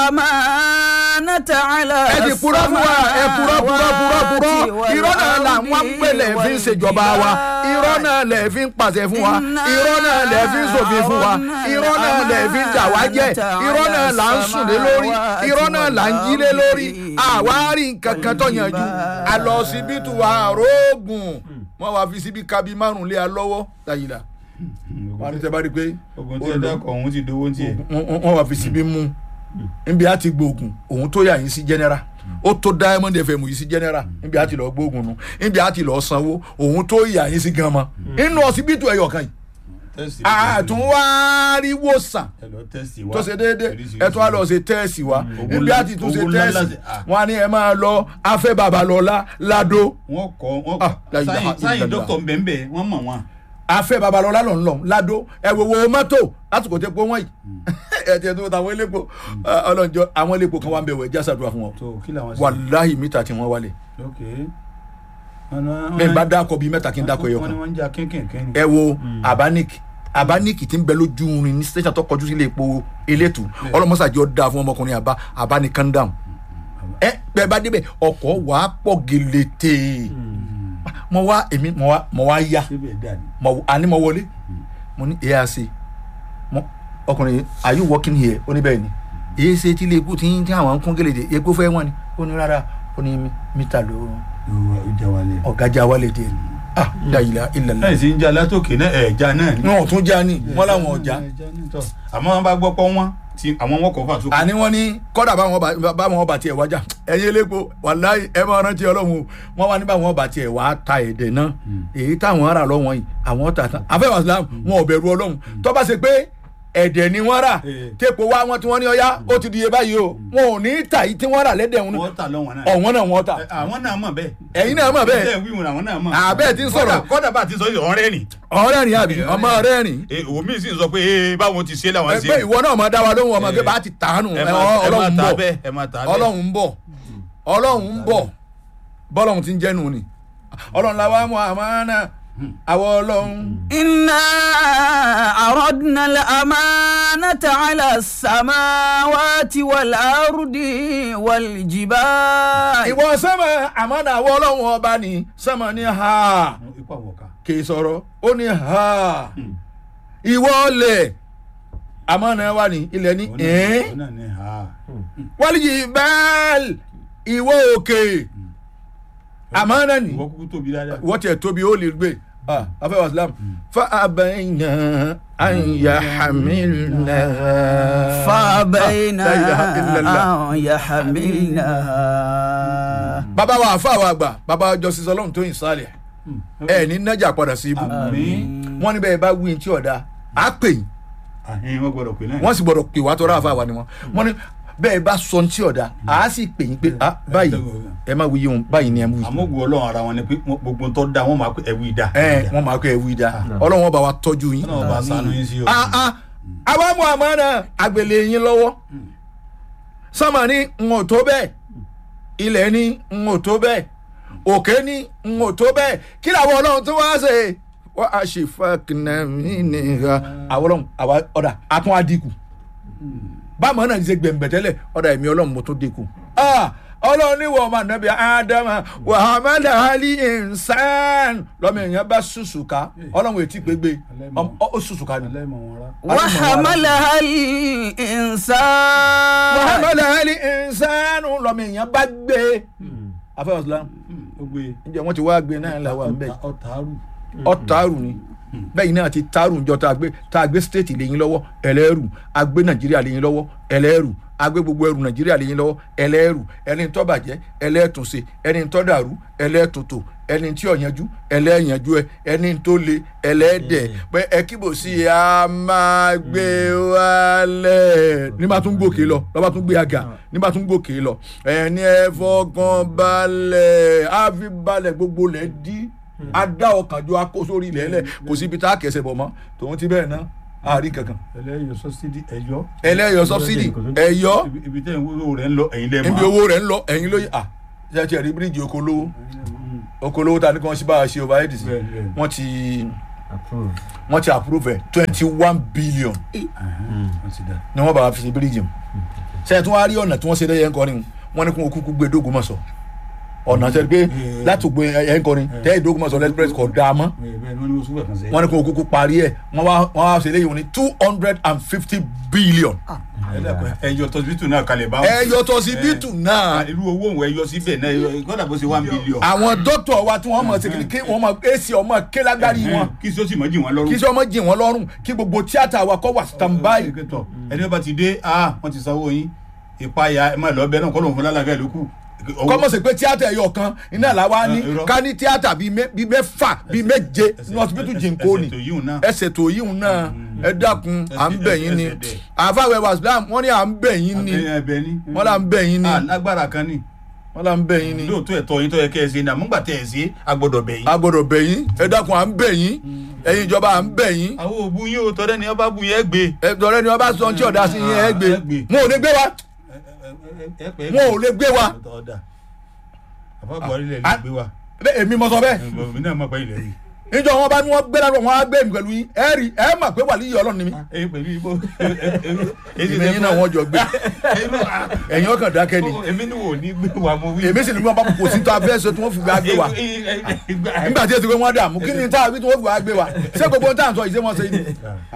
الأمانة على ẹ ti purọ́ fún wa ẹ purọ́ purọ́ purọ́ purọ́ irọ́ náà làwọn ń pè lẹ̀ fi ń ṣèjọba wa irọ́ náà lẹ̀ fi ń pàṣẹ fún wa irọ́ náà lẹ̀ fi ń ṣòfin fún wa irọ́ náà lẹ̀ fi ń dà wá jẹ́ irọ́ náà là ń sùn lé lórí irọ́ náà là ń jí lé lórí àwárí nǹkan kan tó yanjú àlọ́ síbítù àrógùn wọ́n wá fi síbi kábí márùn lé a lọ́wọ́ láyìlá wọ́n á ní sẹ́ bá rí i pé ogun tí ẹ dákọ̀ òun ti dowó tiẹ̀. wọ́n- wọ́n wọ́n wá fi síbi mú nbí a ti gbóògùn òun tó yà yín sí general ó tó diamond fm yìí sí general nbí a ti lọ gbóògùn nu nbí a ti lọ sanwó òun tó yà yín sí gan mọ inú ọsibítù ẹyọ kan yìí tẹ́sì àtúnwárí wòsàn ẹ lọ tẹ́sì wa. tó ṣe déédéé Oríṣiríṣi. ẹ tún wá lọ ṣe tẹ́ẹ̀sì wa Owó nbí a ti tún ṣe owó ńlá tẹ́ẹ̀sì láti- ah. wọn á ní ẹ máa lọ afẹ́ babalọ́lá ládó wọ́n kọ́ wọ́n Ah, la kọ́ ilaha sáyìn sáyìn illallah. dókítà mbẹ́mbẹ́ wọ́n mọ̀ wọ́n. afẹ́ babalọ́lá lọ́n lọ́n ládó ẹ wo wo mọ́tò lásìkò tẹ́ pé wọ́n yìí ẹ tiẹ̀ tó tàwọn elépo ọlọ́njọ́ àwọn elépo kan wà ń bẹ̀ wọ̀ ẹ jásàdúrà fún wọn tó kí làwọn ṣe. wàláhì mítà tí wọ́n wálé ok. bẹ́ẹ̀ bá dákọ̀ bíi mẹ́ta kí n dákọ̀ ẹyọ wọ́n ní kan wọ́n ń jà kínkìnkín ni. ẹ wo abanik abanik tí ń bẹ lójú irin ní station tó kọjú sílé epo elétu ọlọmọsàjọ da fún ọmọkùnrin àbá abanik calm down ẹ bẹ́ẹ̀ bá débẹ̀ ọkọ̀ wà á pọ̀ gèlètè mo wá èmi mo wá mo wá yá síbẹ̀ dà ní. mo àní mo wọlé mo ní ARC mo ọkùnrin are you working here ó ní bẹ́ẹ̀ ni èyí ṣe tí ilé epo tí ń tí àwọn ń kún gèlètè epo fẹ́ wọ́n ni ó ní rárá ó ní mítà ló yóò ìjà wálé. ọ̀gájà wálé díẹ̀ ni ah dayila ilàlá ẹ̀ sì ń jà látòkè náà ẹ̀ já náà ni. wọn ò tún já ní wọn làwọn ọjà Tọ́, àmọ́ wọn bá gbọ́ pọ́ wọn tí àwọn wọn kọ̀ fà tó. àní wọn ní kọ́dà báwọn ọba báwọn ọba tiẹ̀ wájà ẹ̀yin elépo wàláyé ẹ máa rántí ọlọ́run o wọn wá ní báwọn ọba tiẹ̀ wá ta èdè náà èyí táwọn ará lọ́wọ́n yìí àwọn ta tán afẹ́wà islam wọn ò bẹ̀rù ọlọ́run tó bá ṣe pé ẹ̀dẹ̀ ni wọ́n rà Eh. téèpò wá wọn tí wọ́n ní ọyá ó ti di iye báyìí o wọn ò ní ta yìí tí wọ́n rà lẹ́dẹ̀ wọn wọ́n tà lọ́wọ́n náà. ọ̀wọ́n náà wọ́n ta Ẹ, àwọn náà mọ̀ bẹ́ẹ̀. ẹ̀yin náà mọ̀ bẹ́ẹ̀ bẹ́ẹ̀ wíwùn àwọn náà mọ̀. àbẹ́ẹ̀ ti ń sọ̀rọ̀ Kọ́dà- kọ́dà bá a ti sọ yìí ọ̀rẹ́ nì. ọ̀rẹ́ rìn àbí ọmọ rẹ̀ rìn omi sì ń sọ pé ee báwọn ti ṣe làwọn ṣe. pé ìwọ náà máa dá wa lóhùn ọmọ Eh. pé bá ti tàánù ẹ máa- ẹ máa ọlọ́run tà bọ̀ bẹ́ẹ̀ ẹ máa tà bẹ́ẹ̀. ọlọ́run ń bọ̀ ọlọ́run ń bọ̀ bọ́lọ́run ti ń jẹ́nu ni ọlọ́run la wá mọ àmánà àwọn ọlọ́run. إنا أردنا الأمانة على السماوات والأرض والجبال ìwọ sẹ́mọ̀ àmánà àwọn ọlọ́run ọba ni sẹ́mọ̀ ní ha ikú àwọ̀ká. kì í sọ̀rọ̀ ó ní ha ìwọ ọlẹ̀ àmánà wa ni ilẹ̀ ní ẹ̀ẹ́n òun náà ní ha. wálìjì bẹ́ẹ̀l ìwọ òkè àmánà ni. ìwọ kúkú tóbi dáadáa. wọ́n tiẹ̀ tóbi ó lè gbé ah afẹ́ wa islam fa abayna an yahamilna. فأبينا La ilaha illallah. أن يحملنها bàbá wa àfa wa àgbà bàbá justice ọlọ́run tó yìn sálẹ̀ ẹ ní nájà padà sí ibù àmín. wọ́n ní bẹ́ẹ̀ bá wí tí ọ̀dà á pè yín àhìn wọn gbọ́dọ̀ pé náà. wọ́n sì gbọ́dọ̀ pè wá tọ́ra àfa wa ni wọ́n wọ́n ní bẹ́ẹ̀ bá sọ tí ọ̀dà á sì pè yín pé ah báyìí ẹ má wí yín báyìí ni ẹ mú yín àmọ́ ògùn ọlọ́run ara wọn ni pé wọ́n- gbogbo ń tọ́ da wọ́n máa pé ẹ̀wù ìdá. ẹ wọ́n máa kọ́ ẹ wí dá ọlọ́run wọn bá wa tọ́jú yín. ọlọ́run bá sànú yín sí o. ah ah àwa mú àmánà àgbèlè yín lọ́wọ́ sọ́mà ní n ò tó bẹ́ẹ̀ ilẹ̀ ní n ò tó bẹ́ẹ̀ òkè ní n ò tó bẹ́ẹ̀ kí làwọn ọlọ́run tó wá ṣe wọ́n á ṣe fàkìnnàmí nìyà àwọn ọlọ́run àwa ọ̀dà àtún àdínkù báwọn náà ṣe gbẹ̀mbẹ̀tẹ́lẹ̀ ọ̀dà ẹ̀mí ọlọ́run mo tó dínkù ah ọlọ́run ní wọ́n ọmọ nàbí ádámà wàhámàdà hali ìnsán lọ́mọ èèyàn bá ṣùṣùká ọlọ́run ètí gbégbé ọmọ- ó ṣùṣùká ni. ẹlẹ́mọ̀ wọn rá. وحملها الإنسان muhammed ali insanu lọmọ èèyàn bá gbé afẹ́wọ̀n islam ó gbé ǹjẹ́ wọ́n ti wá gbé náà làwọn ń bẹ̀ ọ̀tàrù. ọ̀tàrù ni bẹ́ẹ̀ náà ti tárùn jọ tá a gbé tá a gbé state lẹ́yìn lọ́wọ́ ẹlẹ́rù a gbé nàìjíríà lẹ́yìn lọ́wọ́ ẹlẹ́rù a gbé gbogbo ẹrù nàìjíríà lẹ́yìn lọ́wọ́ ẹlẹ́rù ẹni tó bàjẹ́ ẹlẹ́tùnṣe ẹni tó dàrú ẹlẹ́tùntò ẹni tí ò yanjú ẹlẹ́yanjú ẹ ẹni tó le ẹlẹ́dẹ̀ pé ẹ kíbò sí i a máa gbé wálẹ̀ nígbà tún gòkè lọ lọ́ba tún gbé àga nígbà tún gòkè lọ ẹni ẹ fọkàn balẹ̀ á fi balẹ̀ gbogbo lẹ̀ dí adá ọkàn jọ akó sórí ilẹ̀ ẹlẹ̀ kò síbi tá a kẹsẹ̀ bọ̀ mọ́ tòun ti bẹ́ẹ̀ ná àárín kankan ẹlẹ́yọ̀ sọ́sídì ẹ̀yọ́. ẹlẹ́yọ̀ sọ́bsidì ẹ̀yọ́ Ibi- ibi tẹ́ owó rẹ̀ ń lọ ẹ̀yin lẹ́ẹ̀ níbi owó rẹ̀ ń lọ ẹ̀yin lóye à ṣe ti ẹ̀rí bíríìjì oko lówó oko lówó ta ni kí wọ́n ṣe bá a ṣe overhead sí Bẹ́ẹ̀, bẹ́ẹ̀. wọ́n ti approve. wọ́n ti approve ẹ̀ twenty one billion wọ́n ti dá. ni wọ́n bá wa fi ṣe bíríìjì mu ṣe tí wọ́n á rí ọ̀nà tí wọ́n ṣe dẹ́yẹ ńkọrin wọ́n ní kí wọ́n kúkú gbé dógúnmọ̀sọ̀ ọ̀nà ṣe pé láti gbé ẹ̀yẹ ńkọrin tẹ́ ìdógúnmọ̀sọ̀ express kò dáa mọ́ bẹ́ẹ̀ ni wọ́n ní oṣù bẹ̀ kan sẹ́. wọ́n ní kí wọ́n kúkú parí ẹ̀ wọ́n wá wọ́n wá ṣe léyìn ní two hundred and fifty billion ẹ̀yọ̀ tọ́sibítù náà kalẹ̀ báwọn. ẹ̀yọ tó sí bítù náà irú owó òun ẹ̀yọ síbẹ̀ náà ẹ̀yọ- kọ́dà bó ṣe one billion. àwọn dókítà wa tí wọ́n mọ̀ sí kí wọ́n mọ̀ èsì ọmọ kélágbárí wọn kí sọ́sì mọ́ jì wọ́n lọ́rùn. kí sọ ọmọ jì wọ́n lọ́rùn kí gbogbo tíátà wa kọ́ wà standby tọ ẹni bá ti dé ah wọ́n ti sanwó yín ìpayà ẹ máa lọ bẹ náà kọ́ lóun fún lálàáfíà ló kù. kọ́mọ̀ sí pé tíátà ẹ̀yọ kan iná làwa ní irọ́. ká ní tíátà bíi mẹ́- bíi mẹ́fà bíi méje ní ọsibítù jìnkó ni ẹsẹ̀ tó yíhun náà. ẹsẹ̀ tó yíhun náà ẹ dákun à ń bẹ̀ yín ni ẹsẹ̀ dẹ̀. àfàwẹ̀ wàsílám wọ́n ní à ń bẹ̀ yín ni ẹ̀yìn ẹ̀bẹ̀ ni. wọ́n là ń bẹ̀ yín ni ah lágbára kan ni wọ́n là ń bẹ̀ yín ni lóòótọ́ ẹ̀tọ́ yín tó yẹ kẹ́ ẹ ṣe ní àmúgbà tẹ́ ẹ ṣe a gbọ́dọ̀ bẹ̀ yín. a gbọ́dọ̀ bẹ̀ yín ẹ dákun à ń bẹ̀ yín ẹ̀yin ìjọba à ń bẹ̀ yín àwọn òbu yín o tọ́lẹ́ ni ọba bu yẹn gbé. ẹ dọ̀rẹ́ ni wọ́n bá sọ tí ọ̀dà sí yín ẹ gbé Ẹ gbé. wọn ò lè gbé wa wọn ò lè gbé wa ọ̀dà àbá buhari lẹ̀ Ah. lè gbé wa bẹ́ẹ̀ èmi mọ sọ bẹ́ẹ̀ èmi náà mọ̀ pé ilẹ̀ rí. níjọ wọn bá ní wọn gbé lárọ wọn á gbé mi pẹ̀lú yín ẹ rí ẹ mà pé wàlíyé Ọlọ́run ni mí ẹ pẹ̀lú ibo. èmi yín náà wọn jọ gbé ẹ̀yin ọkàn dákẹ́ ni èmi ni wò ní gbé wa mo wí. èmi sì ní wọn bá kò sí tó abẹ́ ṣe tí wọ́n fi gbé gbé wa nígbà tí èsì pé wọ́n dààmú kí ni tá a fi tí wọ́n fi wá gbé wa ṣé gbogbo tá à ń sọ ìṣe wọn ṣe ni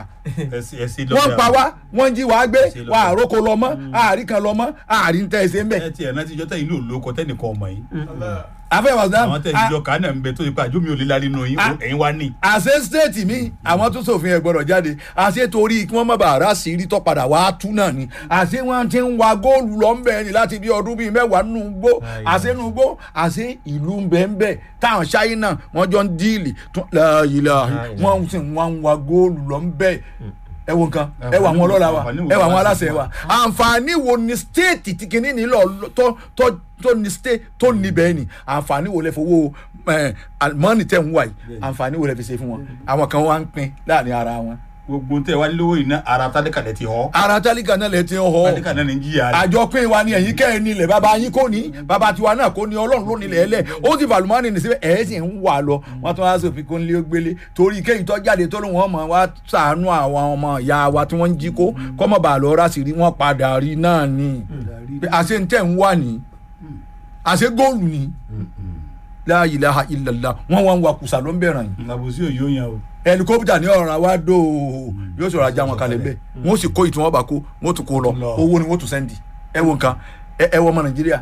wọ́n ń pa wá wọ́n ń jí wa gbé wa àrókò lọ mọ́ àárí kan lọ mọ́ àárí ń tẹ́ ẹ ṣe ń bẹ̀ ẹ tiẹ̀ náà ti jọ́ tẹ̀yìn ló lóko tẹ́nìkan ọmọ yìí. afẹ́ wàsílám àwọn tẹ̀yìn jọ kàánà ń bẹ tó yẹ pé àjọ mi ò lè lárí nù yín Ah. ẹ̀yin wá ní. àṣẹ stéètì mi àwọn tó ṣòfin ẹ gbọ́dọ̀ jáde àṣẹ torí kí wọ́n má bàa rà sí rí tó padà wá tú náà ni àṣẹ wọn ti ń wa góòlù lọ ń bẹ ni láti bí ọdún bíi mẹ́wàá nù gbó àṣẹ nù gbó àṣẹ ìlú ń bẹ ń bẹ táwọn ṣáínà wọn jọ ń díìlì tún láàyè wọn sì ń wá ń wa góòlù lọ ń bẹ ẹ wo nǹkan ẹ wà àwọn ọlọ́lá wa ẹ wà àwọn aláṣẹ wa àǹfààní wo ni stéètì tí kìíní nílò tó tó tó ní sté tó níbẹ̀ ni àǹfààní wo lẹ fowó ẹ mọ́nì tẹ̀ ń wà yìí àǹfààní wo lẹ fi ṣe fún wọn àwọn kan wá ń pín láàrin ara wọn. gbogbo tẹ wá lówó yìí náà ara tálíkà lẹ ti họ ara tálíkà náà lẹ ti ń họ tálíkà náà ní jìyà rẹ. àjọpín wa ni ẹ̀yin kẹ́ ẹ nílẹ̀ bàbá yín kò ní bàbá tiwa náà kò ní ọlọ́run ló nílẹ̀ ẹlẹ̀ ó ti fàlùmọ́ọ́nì ní síbẹ̀ ẹ̀ sì ń wà lọ wọ́n tún wá sófin kó ń lé gbélé torí kéyìí tó jáde tó lóun ọmọ wa sàánú àwọn ọmọ ìyá wa tí wọ́n ń jí kó kọ́mọ̀ bá lọ rà sí rí wọ́n padà rí náà ni pé àṣẹ ń tẹ̀ ń wà ní àṣẹ góòlù ni la ilaha illallah wọ́n wá ń wa kùsà ló ń bẹ̀rẹ̀ yìí àbòsí òyò yẹn o. helicopter ní ọ̀ràn wa dò yóò sọ̀rọ̀ ajá wọn kalẹ̀ bẹ́ẹ̀ wọ́n sì kó ìtumọ̀ bá kó wọ́n tún kó lọ Lọ. owó ni wọ́n tún sẹ́ndì ẹ wo nǹkan ẹ ẹ wọ ọmọ nàìjíríà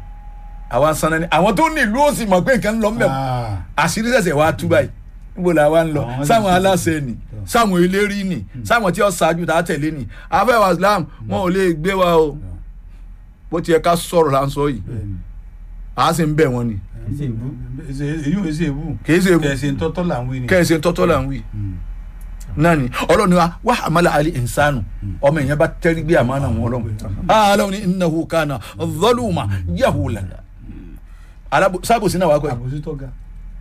àwa sanni ni àwọn tó ní ìlú ó sì mọ̀ pé nǹkan ń lọ mbẹ̀ Ah. àṣírí ṣẹ̀ṣẹ̀ wá tú báyìí níbo la wa ń lọ Àwọn sáwọn sì- aláṣẹ ni sáwọn eléré ni sáwọn tí ó ṣáájú tá a tẹ̀lé ni afẹ́wà islam wọn ò lè gbé wa o bó tiẹ̀ ká sọ̀rọ̀ là ń sọ yìí a sì ń bẹ̀ wọ́n ni ṣe ìbú. èyí ò ṣe èbú. kì í ṣe ewu kẹsì ń tọ́tọ́ là ń wí ni. kẹ́hìn ṣe ń tọ́tọ́ là ń wí náà ni ọlọ́run ni wa wá àmàlà àlẹ́ ìnsánù ọmọ ìyẹn bá tẹ́rí gbé àmàlà wọn ọlọ́run aláwọn ni innahu kana zaluma yahula alábò sábòsí náà wà kọ́ ẹ̀ àbòsí tó ga.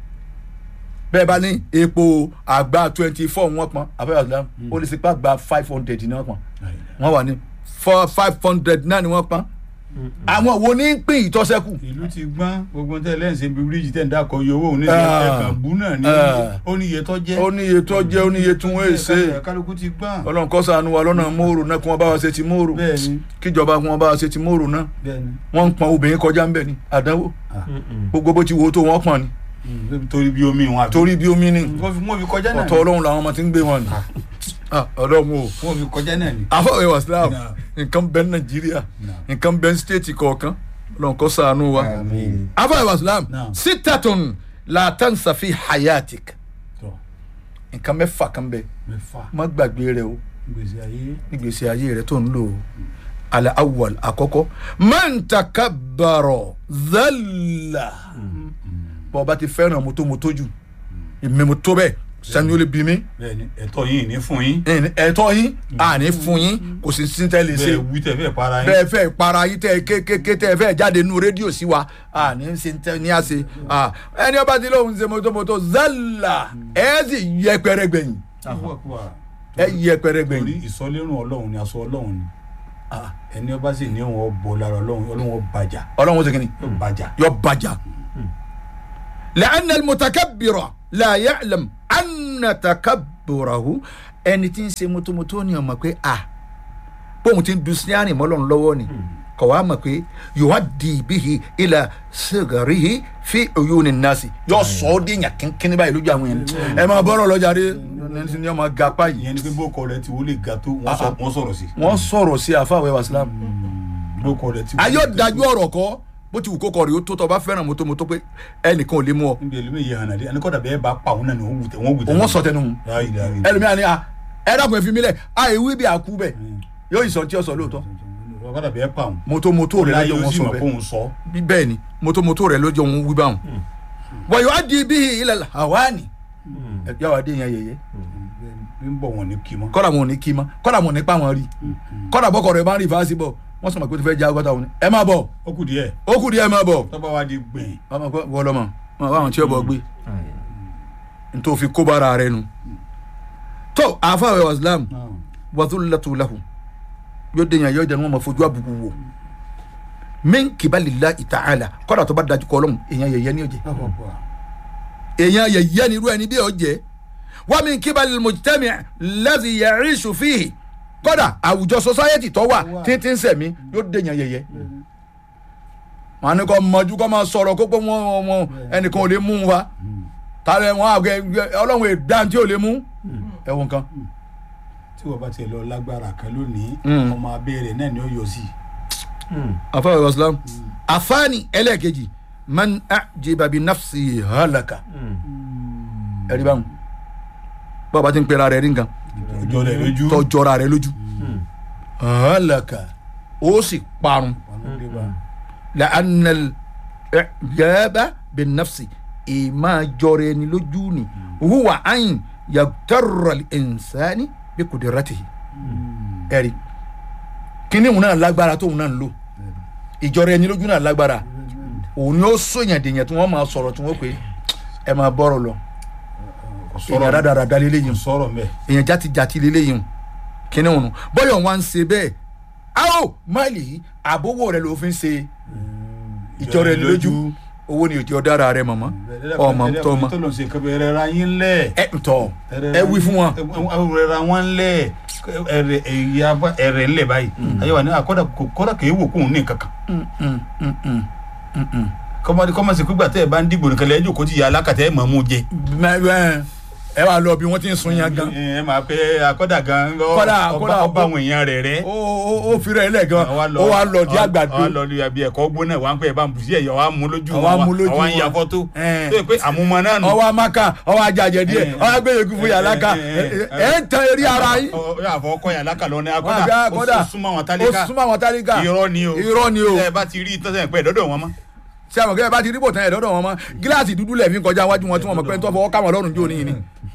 bẹ́ẹ̀ bá ní epo àgbà twenty four wọ́n pọn abẹ́rẹ́ àdúrà ó lè sípà gba five hundred ní wọ́n pọn wọ́n wà ní four five hundred náà ni wọ́n pọn àwọn wo ní pín ìtọ́sẹ́kù ìlú ti gbọ́n gbogbo tẹ́ lẹ́yìn ṣe bí bíríìjì tẹ̀ ń dákọ̀ iye owó òun ní Ah. ẹ̀kan bú náà ní Ah. ó ní iye tó jẹ́. ó ní iye tó jẹ́ ó ní iye tí wọ́n èsè kálukú ti gbọ́n. ọlọ́run kó ṣàánú wa lọ́nà mòrò náà kí wọ́n bá wa ṣe ti mòrò bẹ́ẹ̀ni kíjọba kí wọ́n bá wa ṣe ti mòrò náà bẹ́ẹ̀ni. wọ́n ń pọn obìnrin kọjá ń bẹ̀ ni àdánwò gbogbo bó ti wo tó wọ́n pọn ni Mm, torí bí omi wọn àbí. torí bí omi ni wọ́n fi wọ́n fi kọjá náà ọ̀tọ̀ ọlọ́run làwọn ọmọ ti ń gbé wọn ni Ah, ọlọ́run o wọ́n fi kọjá náà ni. afọwẹ́ wa islam Nah. nǹkan bẹ ní nàìjíríà nǹkan bẹ ní stéètì kọ̀ọ̀kan ọlọ́run kó ṣàánú wa àmín. afọwẹ́ wa islam Nah. sitatun la tansa fi hayatik Tọ́. nǹkan mẹ́fà kan bẹ mẹ́fà má gbàgbé rẹ o gbèsè ayé nígbèsè ayé rẹ tó ń lò ó alẹ́ awwal àkọ́kọ́ man takabbara zalla bọ́ ọba ti fẹ́ràn mọ́tò mọ́tò jù èmi mo tó bẹ́ẹ̀ sani ó lè bí mi bẹ́ẹ̀ ni ẹ̀tọ́ yìí ní fún yín ẹ̀yin- ẹ̀tọ́ yín àní fún yín kò sí sí tẹ́ lè ṣe bẹ́ẹ̀ wí tẹ̀ fẹ́ para yín bẹ́ẹ̀ fẹ́ para yín tẹ́ kékeré tẹ́ fẹ́ jáde nínú rédíò sí wa àní ṣe tẹ́ ní àṣe à, ẹni ọba ti lóun ṣe mọ́tò mọ́tò zalla ẹ̀ sì yẹpẹrẹ gbẹ̀yìn ẹ̀ yẹpẹrẹ torí gbẹ̀yìn ìsọlérùn ọlọ́run ni aṣọ ọlọ́run ni ẹni ọba sì ní òun ọbọ lára ọlọ́run ọlọ́run ọbàjà ọlọ́run ó ṣe kìíní yóò bàjà yọ bàjá lẹ́ẹ̀nà mùtàkàbìrọ̀ láàyè àlàm ànà tàkàbìrọ̀hù ẹni tí ń ṣe mọ́tòmọ́tò ni ọmọ pé a bóun ti ń du síárì mọ́lọ́run lọ́wọ́ ni kọ̀ wá mọ̀ pé yòówá di ibihi ilà sègàrihi fi òyò ní nasi yọ sọ ọ́ déyàn kínkínní báyìí lójú àwọn yẹn ẹ máa bọ́rọ̀ lọ́jà rí ẹni ní ọmọ gapá yìí ìyẹn ni pé bókọ rẹ ti wọlé ga tó wọ́n sọ- wọ́n sọ̀rọ̀ sí wọ́n sọ̀rọ̀ sí àfàwẹ́ wàsílámù bókọ rẹ ti ayọ̀ dájú ọ̀rọ̀ kọ́ bó ti wù kó kọ̀ rí ó tó tọ́ bá fẹ́ràn mọ́tòmọ́tò pé ẹnìkan ò lè mú ọ níbi ẹlẹ́mẹ̀ yìí hàn àdé ẹnikọ́dà bẹ́ẹ̀ bá pa òun náà ni wọ́n wù tẹ̀ wọ́n wù tẹ̀ òun sọ tẹnu mu ẹlòmíà ni a ẹ dàgbọn fi mi lẹ a ìwé bí àkú bẹ yóò ìsọ tí ó sọ lóòótọ́ ọ̀kadà bẹ́ẹ̀ pa òun mọ́tòmọ́tò rẹ láyé lọ́jọ́ ó wọn sì sọ mọ̀ bẹ́ẹ̀ fóun sọ bí bẹ́ẹ̀ ni mọ́tòmọ́tò rẹ lọ́jọ́ wọn wí báwọn. wọ́n yóò di bí ilẹ̀ hawani ẹ̀yà wà dé yẹn yẹyẹ bí ń bọ̀ wọn ní kí mọ́ kọ́dà wọn ò ní kí mọ́ kọ́dà wọn ò ní pa wọn rí kọ́dà bọ́kọ̀ rẹ bá ń rí fásitì bọ̀ wọ́n sọ ma pé o ti fẹ́ já ọgọ́ta wọn ni ẹ má bọ̀ ó kù díẹ̀ ó kù díẹ̀ má bọ̀ tọ́ba wa di gbìn ọmọ kọ́ wọ́n lọ́mọ wọn bá wọn tí ó bọ̀ gbé nítorí fi kó bára rẹ nu tó àfàwẹ̀ wàsílám wàdúlàtú lahu yóò dé yàn yóò jẹ́ ní wọ́n máa fojú àbùkù wò min kibalila itaala kọ́dà tó bá dájú kọ́ lọ́hùn èèyàn yẹ̀yẹ́ ni ó jẹ́ èèyàn yẹ̀yẹ́ ni irú ẹni bí ó jẹ́ wọ́n min kibali mujtami lẹ́sì yẹ̀rísù fìhì kọ́dà àwùjọ society tó wà títí ń sẹ̀mí yóò dé yàn yẹ̀yẹ́ wọn á ní kọ́ mọ́jú kọ́ máa sọ̀rọ̀ kó pé wọ́n wọn ẹnìkan ò lè mú un wa tààrẹ wọn àgbẹ̀ ọlọ́run èdè tí ò lè mú ẹ̀wọ̀n kan tí wọ́n bá tiẹ̀ lọ lágbára kan lónìí Mm. ọmọ abẹ́rẹ́ náà ni ó yọ sí afa wa islam afani ẹlẹ́ẹ̀kejì man ajiba bi nafsi halaka ẹ̀rí báwọn bàbá ti ń pera rẹ̀ rí nǹkan ọjọ́ rẹ̀ lójú tọjọra rẹ̀ lójú halaka ó sì parun la anal ẹ̀jẹ̀bá bi nafsi ìmá jọrọ ẹni lójú ni huwa ayin yagtarra insani bi kudiratihi ẹ̀rí kíní òun náà lágbára tóun náà ń lò ìjọra ẹni lójú náà lágbára òun ni ó sòyàn dèyàn tí wọ́n máa sọ̀rọ̀ tí wọ́n pè é ẹ máa bọ́rọ̀ lọ kò èèyàn sọ̀rọ̀ rádaràda lélẹ́yìn kò sọ̀rọ̀ mẹ́ èèyàn játijàti lélẹ́yìn kíní òun bọ́yọ̀ wọn ṣe bẹ́ẹ̀ áò máìlì yìí àbówó rẹ ló fi ń ṣe ìjọra ẹni lójú owó ni òjò dára rẹ mọ̀mọ́ ọmọ tó ọmọ tó lọ sí nǹkan bẹ́ẹ̀ rẹ̀ ra yín lẹ̀ ẹ ntọ́ ẹ wí fún wọn rẹ̀ ra wọn lẹ̀ ẹ̀rẹ̀ ẹ̀yà ẹ̀rẹ̀ ńlẹ̀ báyìí ayé wa ní àkọ́dà kọ́dà kì í wò kóun ní nǹkan kan Mm, mm, mm, mm, mm, mm. kọ́mọdé kọ́mọsí pígbà tẹ́ ẹ bá ń dìbò nìkan lẹ́yìn jòkó ti yà alákàtẹ́ ẹ̀ mọ̀ mú jẹ. Mẹ- ẹ ẹ wà lọ bí wọ́n ti ń sun yan gan ẹ máa pé akọ́dà gan Kọ́dà- ọba kọ́dà- ọba àwọn èèyàn rẹ̀ rẹ̀. ó ó- ó fi rẹ̀ lẹ̀ gan ó wà lọ di àgbàdo ọ lọ di àbí ẹ̀kọ́ gbóná wà ń pẹ́ ẹ̀ bá ń bùsí ẹ̀yọ́ wa mú lójú Àwa mú lójú àwa ń ya wọn. fọ́tò Ẹ̀. tó yẹ pé àmúmọ náà nù. ọwọ́ amaka ọwọ́ ajajẹ díẹ̀ Eh, ọwọ́ agbẹ́yẹ̀kú fún yàrá ká eh, eh, ẹ ń tan eré ara yín Ọ- ọ- àfọ ọkọ yàrá kà lọ ní Wọ́n àbí akọ́dà akọ́dà. ó súnmọ́ àwọn ó tálíkà súnmọ́ àwọn tálíkà irọ́ ni o irọ́ ni o ẹ bá ti rí tọ́sẹ̀ pẹ́ dọ́dọ̀ wọn mọ́. ṣé àwọn kẹ́kẹ́ bá ti rí bò tán ẹ̀ lọ́dọ̀ wọn mọ́ gíláàsì dúdú lẹ̀ fi ń kọjá wájú wọn tí wọ́n mọ̀ pé ń tọ́ fọwọ́ káwọn lọ́rùn jó níyìn ni.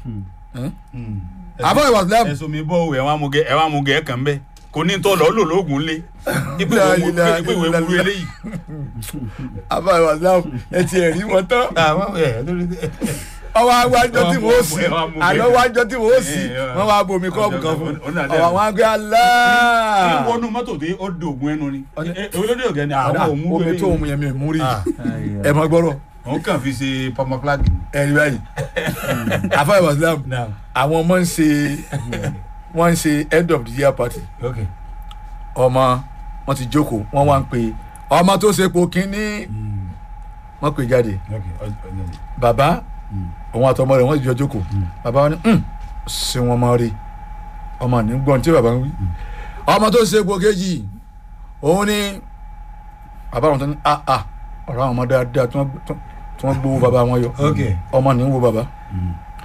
àbọ̀ ìwà sílẹ̀ ẹ̀sùn mi bọ́ òwe ẹ̀wọ̀n amúgẹ ẹ̀wọ̀n amúgẹ ẹ̀ kàn bẹ́ẹ̀ kò ní tọ́ lọ́ọ́ lò lóògùn lé ipò La ìwé ilaha ipò ìwé illallah. wúru eléyìí. àbọ̀ ìwà sílẹ̀ ẹ ti ẹ̀ rí wọn tán àwọn ẹ̀ lórí ọwọ́ awájọ tí wọ́n sì Ẹ wá mú bẹ́ẹ̀. àlọ́ wájọ tí wọ́n sì Ẹ, ẹ, wọ́n wá bomi kọ́ọ̀bù kan fún Ó náà dẹ̀. ọwọ́ àwọn agbé alá. kí wọnú mọ́tò dé ó di ògùn ẹnu ni olódé ọ̀gẹ́ ni àwọn òun mú omi tó wẹ́rẹ́ omi yẹn mi ò mú rí Ah. ẹ mọ gbọ́rọ̀ òun kàn fi ṣe pamọ́plágì. ẹ rí báyìí àfọ̀ ìwà sílẹ̀ àwọn ọmọ ń ṣe wọ́n ń ṣe end of the year party ok ọmọ wọn ti jókòó wọn wá ń pè ọmọ tó ṣe po kínní wọn pè jáde ok ọjọ́ bàbá òun àtọmọ rẹ̀ wọn ti jọ jókòó bàbá wọn ní "Hmm, ṣé wọn máa rí ọmọ ní gbọ́n tí bàbá ń wí ọmọ tó ṣe po kejì òun ní bàbá wọn tó ní ah ah ọ̀rọ̀ àwọn ọmọ dáadáa tí wọ́n tí wọ́n gbowó bàbá wọn yọ ok ọmọ ní ń wo bàbá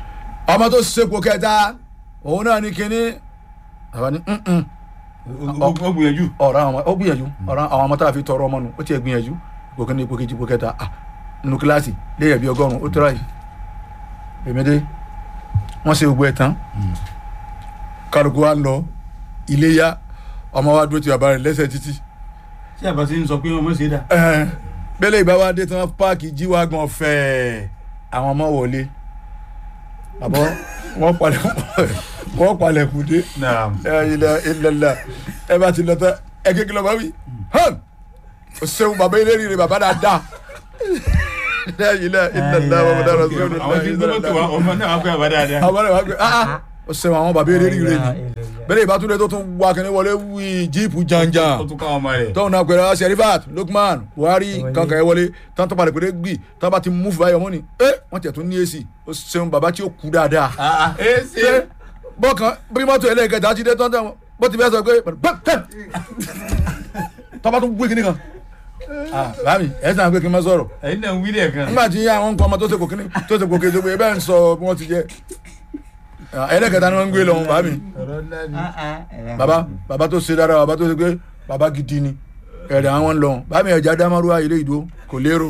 ọmọ tó ṣepò kẹta òun náà ní kínní bàbá ní "Mm-mm." ó ó gbìyànjú ọ̀rọ̀ àwọn ọmọ ó gbìyànjú ọ̀rọ̀ àwọn ọmọ tá a fi tọrọ ọmọ nù ó tiẹ̀ gbìyànjú ipò kínní ipò kejì ipò kẹta ah nínú kíláàsì léyìn bí ọgọ́rùn-ún ó tẹ́ra yìí èmi dé wọ́n ṣe gbogbo ẹ̀ tán kálukú wa lọ iléyà ọmọ wa dúró ti bàbá rẹ̀ lẹ́sẹ̀ títí ṣé àbá ti ń sọ pé ọmọ ṣe dà. ẹ̀ẹ́n bẹ́lẹ̀ ìbá wa dé tán páàkì jíwágan fẹ́ẹ́ àwọn ọmọ wọlé àbọ̀ wọ́n palẹ̀ wọ́n palẹ̀ kù dé naam ilẹ̀ ilẹ̀lẹ̀ ẹ bá ti lọ tán ẹ kékeré ọmọ wí hàn o ṣeun bàbá ilé rírì bàbá dáadáa ilẹ̀ ilẹ̀ ilẹ̀ wọn dára sí ọdún àwọn tí ń gbé mọ́tò wa ọmọ náà wá pé àbá dáadáa. àwọn ẹ̀ wá gbé ah ah o ṣeun àwọn bàbá ilé rírì ni bẹ́lẹ̀ ìbátúndé tó tún wá kẹ́ni wọlé wí jíìpù janjan ó tún káwọn ọmọ rẹ̀. tọ́hún náà pẹ̀lú sherifat lukman buhari kankan ẹ wọlé tán tó padà pẹ̀lú gbì tán bá ti mú fún báyọ̀ mọ́ni ẹ wọ́n tiẹ̀ tún ní èsì ó ṣeun bàbá tí ó kú dáadáa. ẹ ṣe ṣé bọ́kàn bí mọ́tò ẹlẹ́gẹ̀dá ti dé tán tán bó ti bẹ́ẹ̀ sọ pé bẹ́ẹ̀ tọ́ba tún gbé kíní kan. báàmì ẹ sàn pé kí n má sọ̀rọ̀ ẹ̀yin náà ń wí lẹ́ẹ̀kan. nígbà tí àwọn nǹkan ọmọ tó ṣe kò kíní tó ṣe kò kéde pé ẹ bẹ́ẹ̀ ń sọ bí wọ́n ti jẹ́ ẹlẹ́gẹ̀dá ni wọ́n ń gbé lọ́hùn báàmì ọ̀rọ̀ ńlá ni. baba baba tó ṣe dára baba tó ṣe pé baba gidi ni ẹ̀rẹ̀ àwọn ń lọ bámi ẹ̀já dámárúwá ilé ìdó kò lérò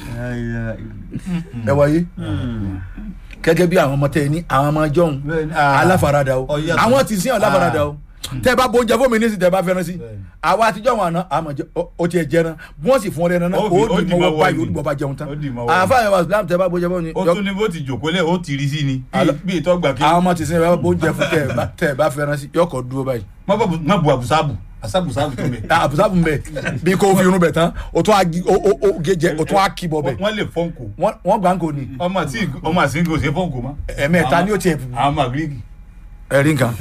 ẹ wáyé gẹ́gẹ́ bí àwọn ọmọ tẹ ẹ ní àwọn ọmọ jọ̀hún Bẹ́ẹ̀ni, ah. aláfarada o Ọ̀yàtọ̀. àwọn ti sìn aláfarada o tẹ bá bóúnjẹ fún mi ní sí tẹ bá fẹ́ràn sí Bẹ́ẹ̀ni. àwa àtijọ́ wọn àná àmọ̀ jẹ ó tiẹ̀ jẹran bí wọ́n sì fún ọ lẹ́nu náà Ó fi- ó ó dì dì mọ́wọ́ mọ́wọ́ báyìí ni. ó dì mọ́ bá jẹun tán Ó dì mọ́wọ́ ni. àfa àyẹ̀wò islam tẹ bá bóúnjẹ fún mi ó tún ní bó ti jòkó lẹ̀ ó ti rí sí ni. Alo- bí ìtọ́ gbà kí. àwọn ọmọ ti sìn bá bóúnjẹ fún tẹ ẹ bá- tẹ ẹ bá fẹ́ràn sí yọkọ̀ dúró báyìí má bọ̀ má bu àbùsáàbù àsábùsáàbù tó bẹ̀. àbùsàbù mbẹ bí kò fi irun bẹ tán o tún agi o o o gẹjẹ o tún aki bọ bẹ wọ́n lè fọ́nkù. wọn wọn gbà ń kò ní ọmọ àti ọmọ àsìngò ṣe fọ́nkù mọ́. ẹ̀mẹ́ta ni ó tiẹ̀ àwọn magiriki. ẹ̀rí nǹkan.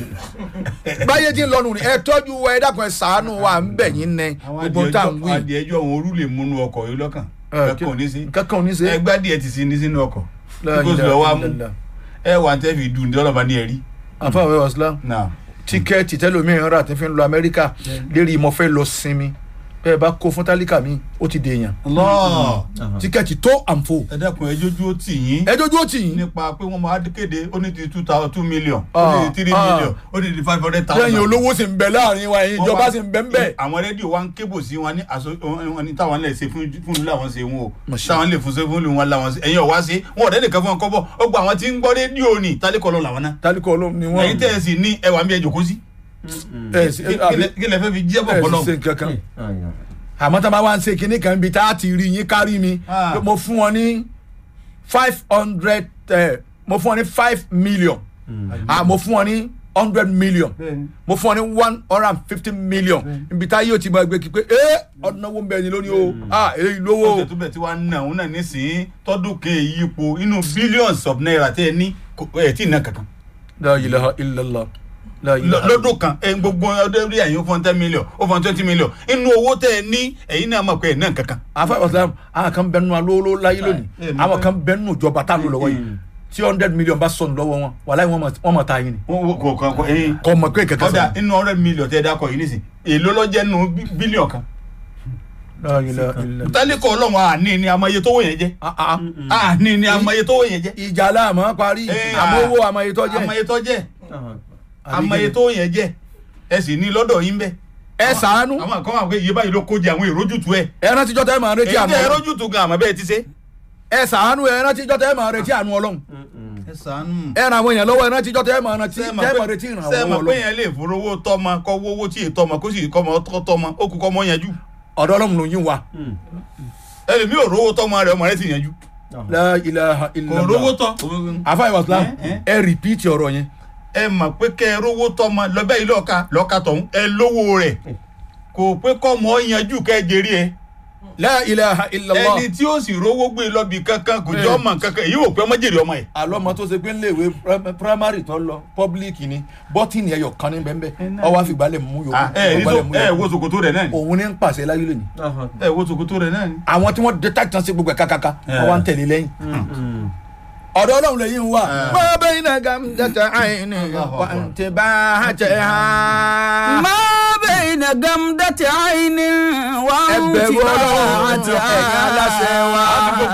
báyé tí ń lọnu ni ẹ tọ́jú wa ẹ dákun ẹ ṣàánú wa ń bẹ̀ yín nẹ àwọn gbogbo tá à ń wí. adìẹ ẹjọ́ àwọn orú lè múnú ọkọ̀ yìí lọ́kàn. kẹ́kọ̀ọ́ ní sí. kankan ò ní ṣe. ẹgbẹ́ adìẹ ti sí ní sínú ọkọ̀. La kíkó sì ilaha lọ wá mú. illallah. ẹ wà ní tẹ́fì dùn ní ọlọ́ba ní ẹ̀rí. àfàwẹ́ wàsílám náà tíkẹ́ẹ̀tì tẹ́lómìíràn rà tí fi ń lọ amẹ́ríkà lérí mo fẹ́ lọ sinmi bẹ́ẹ̀ bá kó fún tálíkà mi ó ti dèèyàn Allah tíkẹ́ẹ̀tì tó àǹfò ẹ dákun ẹ jójú ó tì yín ẹ dojú ó tì yín nípa pé wọ́n máa kéde ó ní ti two thousand two million ó Ah, ní ti three ah. million ó ní ti five hundred thousand. lẹ́yìn olówó sì ń bẹ láàrin wa ẹ̀yin ìjọba sì ń bẹ ń bẹ. àwọn rédíò wa ń kébò sí wọn ní aṣọ wọn ní táwọn lè ṣe fún fún ìlú làwọn ṣe wọn o Masha. táwọn lè fún ṣe fún ìlú wọn làwọn ṣe ẹ̀yin ọ̀wá ṣe wọn ọ̀dẹ́ nìkan fún ọkọ bọ̀ ó gba àwọn tí ń gbọ́ rédíò ní tálíkọ̀ lọ làwọn náà tálíkà olóhùn ni wọ́n ẹ̀yin tẹ́ ẹ sì ní ẹwà mi ẹ jòkó sí ẹ̀ sí kí lẹ- kí lẹ fẹ́ fi jíjẹ́ bọ̀ ẹ̀ bọ́lọ̀ sì ṣe nǹkan kan. àmọ́ tá a bá wá ń ṣe kinní kan bíi tá a ti rí yín kárí mi Ah. pé mo fún wọn ní five hundred mo fún wọn ní five million ah, mo fún wọn ní hundred million mo fún wọn ní one hundred and fifty million ibi tá yóò ti máa gbé kí pé ẹ ọdún náà wọ́n bẹ̀ ni lónìí o ah èyí lówó ó tẹ̀tú bẹ̀ tí wàá ná òun náà nísìnyí tọ́dún kan èyí ipò inú billions of naira tẹ́ ẹ ní kò- ẹ tí ì ná kankan la ilaha illallah la Lọ- ilaha lọ́dún kan ẹ gbogbo ọdún rí ẹ̀yin ó fọ́n ten million ó fọ́n twenty million inú owó tẹ́ ẹ ní ẹ̀yin náà mọ̀ pé ẹ̀ ná kankan. afa islam àwọn kan bẹnu alówó láyé lónìí Eh, àwọn kan bẹnu ìjọba tá a lò lọ́wọ́ yìí tí hundred million bá sọnù lọ́wọ́ wọn wàláyé wọn mọ̀- wọn mọ̀ ta yín ni wọ́n wọ́n- kò kò kò ẹ̀yin kò mọ̀ pé kẹ̀kẹ́ kọ́dà sọ̀rọ̀ inú hundred million tẹ́ ẹ dákọ̀ yìí nísìn èló lọ́jẹ́ nù bílíọ̀n kan. la ilaha illallah tálíkọ̀ ọlọ́run àní ni amaye tówó yẹn jẹ́ Ah, ah. àní ni amaye tówó yẹn jẹ́ ìjà láàmú parí Eh, àmọ́ ah. owó àmọ́ ètò jẹ́ amaye tó jẹ́ amaye tó yẹn jẹ́ ẹ sì ní lọ́dọ̀ yín bẹ́ẹ̀. ẹ ṣàánú àwọn kan wà pé iye báyìí ló kó jẹ àwọn èròjútu ẹ. ẹ rántí jọ́tẹ́ ẹ máa retí èyí àánú tẹ Ọlọ́run èròjútu gan àmọ́ bẹ́ẹ̀ ti ṣe. ẹ ṣàánú ẹ rántí jọ́tẹ́ ẹ máa retí àánú Ọlọ́run ẹ sànú. ẹ ràn àwọn èèyàn lọ́wọ́ ẹ rántí jọ́tẹ́ ẹ máa retí ẹ máa retí ìrànwọ́ sẹ́ẹ̀mọ̀ pé Ọlọ́run yẹn lè forowó tọ́mọ kọ́ wówó tí èyí tọ́mọ kó sì kọ́ ọmọ tọ́ tọ́mọ ó kú kọ́ ọmọ yanjú. ọ̀dọ̀ Ọlọ́run ló yín wa ẹlòmí ò rówó tọ́mọ rẹ̀ ọmọ rẹ̀ sì yanjú. la ilaha kò illallah rówó tọ́. afa ìwà islam Eh, eh. ẹ rìpíìtì ọ̀rọ̀ yẹn ẹ mọ̀ pé kẹ́ ẹ rówó tọ́mọ lọ́bẹ̀ yìí lọ́ọ̀ka lọ́ọ̀ka tọ̀hún ẹ lówó rẹ̀ kò pé kọ́ ọmọ yanjú kẹ́ ẹ jèrè ẹ. la ilaha illallah ẹni tí ó sì rówó gbé lọ́bì kankan kò jẹ́ ọmọ kankan èyí ò pé ọmọ jèrè ọmọ yẹn. alọ́mọ tó ṣe pé ńléèwé prim- primary tó lọ public ni bọ́tìnì ẹyọ kan ní bẹ́ẹ̀ ọwọ́ àfìgbálẹ̀ mú yòókù ẹ ẹ ọgbálẹ̀ mú ẹ yòókù wo ṣòkòtò rẹ̀ náà ni. òun ní ń pàṣẹ láyé lónìí ẹ wo ṣòkòtò rẹ̀ náà ni. àwọn tí wọ́n detect tán sí gbogbo ẹ̀ kákàká wọ́n wá ń tẹ̀lé lẹ́yìn ọ̀dọ̀ ọlọ́run lẹ́yìn wà. má bẹ́ẹ̀ iná gàmdàtà àìní wà ń tẹ̀ bá a tẹ̀ ha. ما بين جمدة عين ẹbẹ̀rù ọlọ́run وانتباعة ẹ̀ka aláṣẹ wa.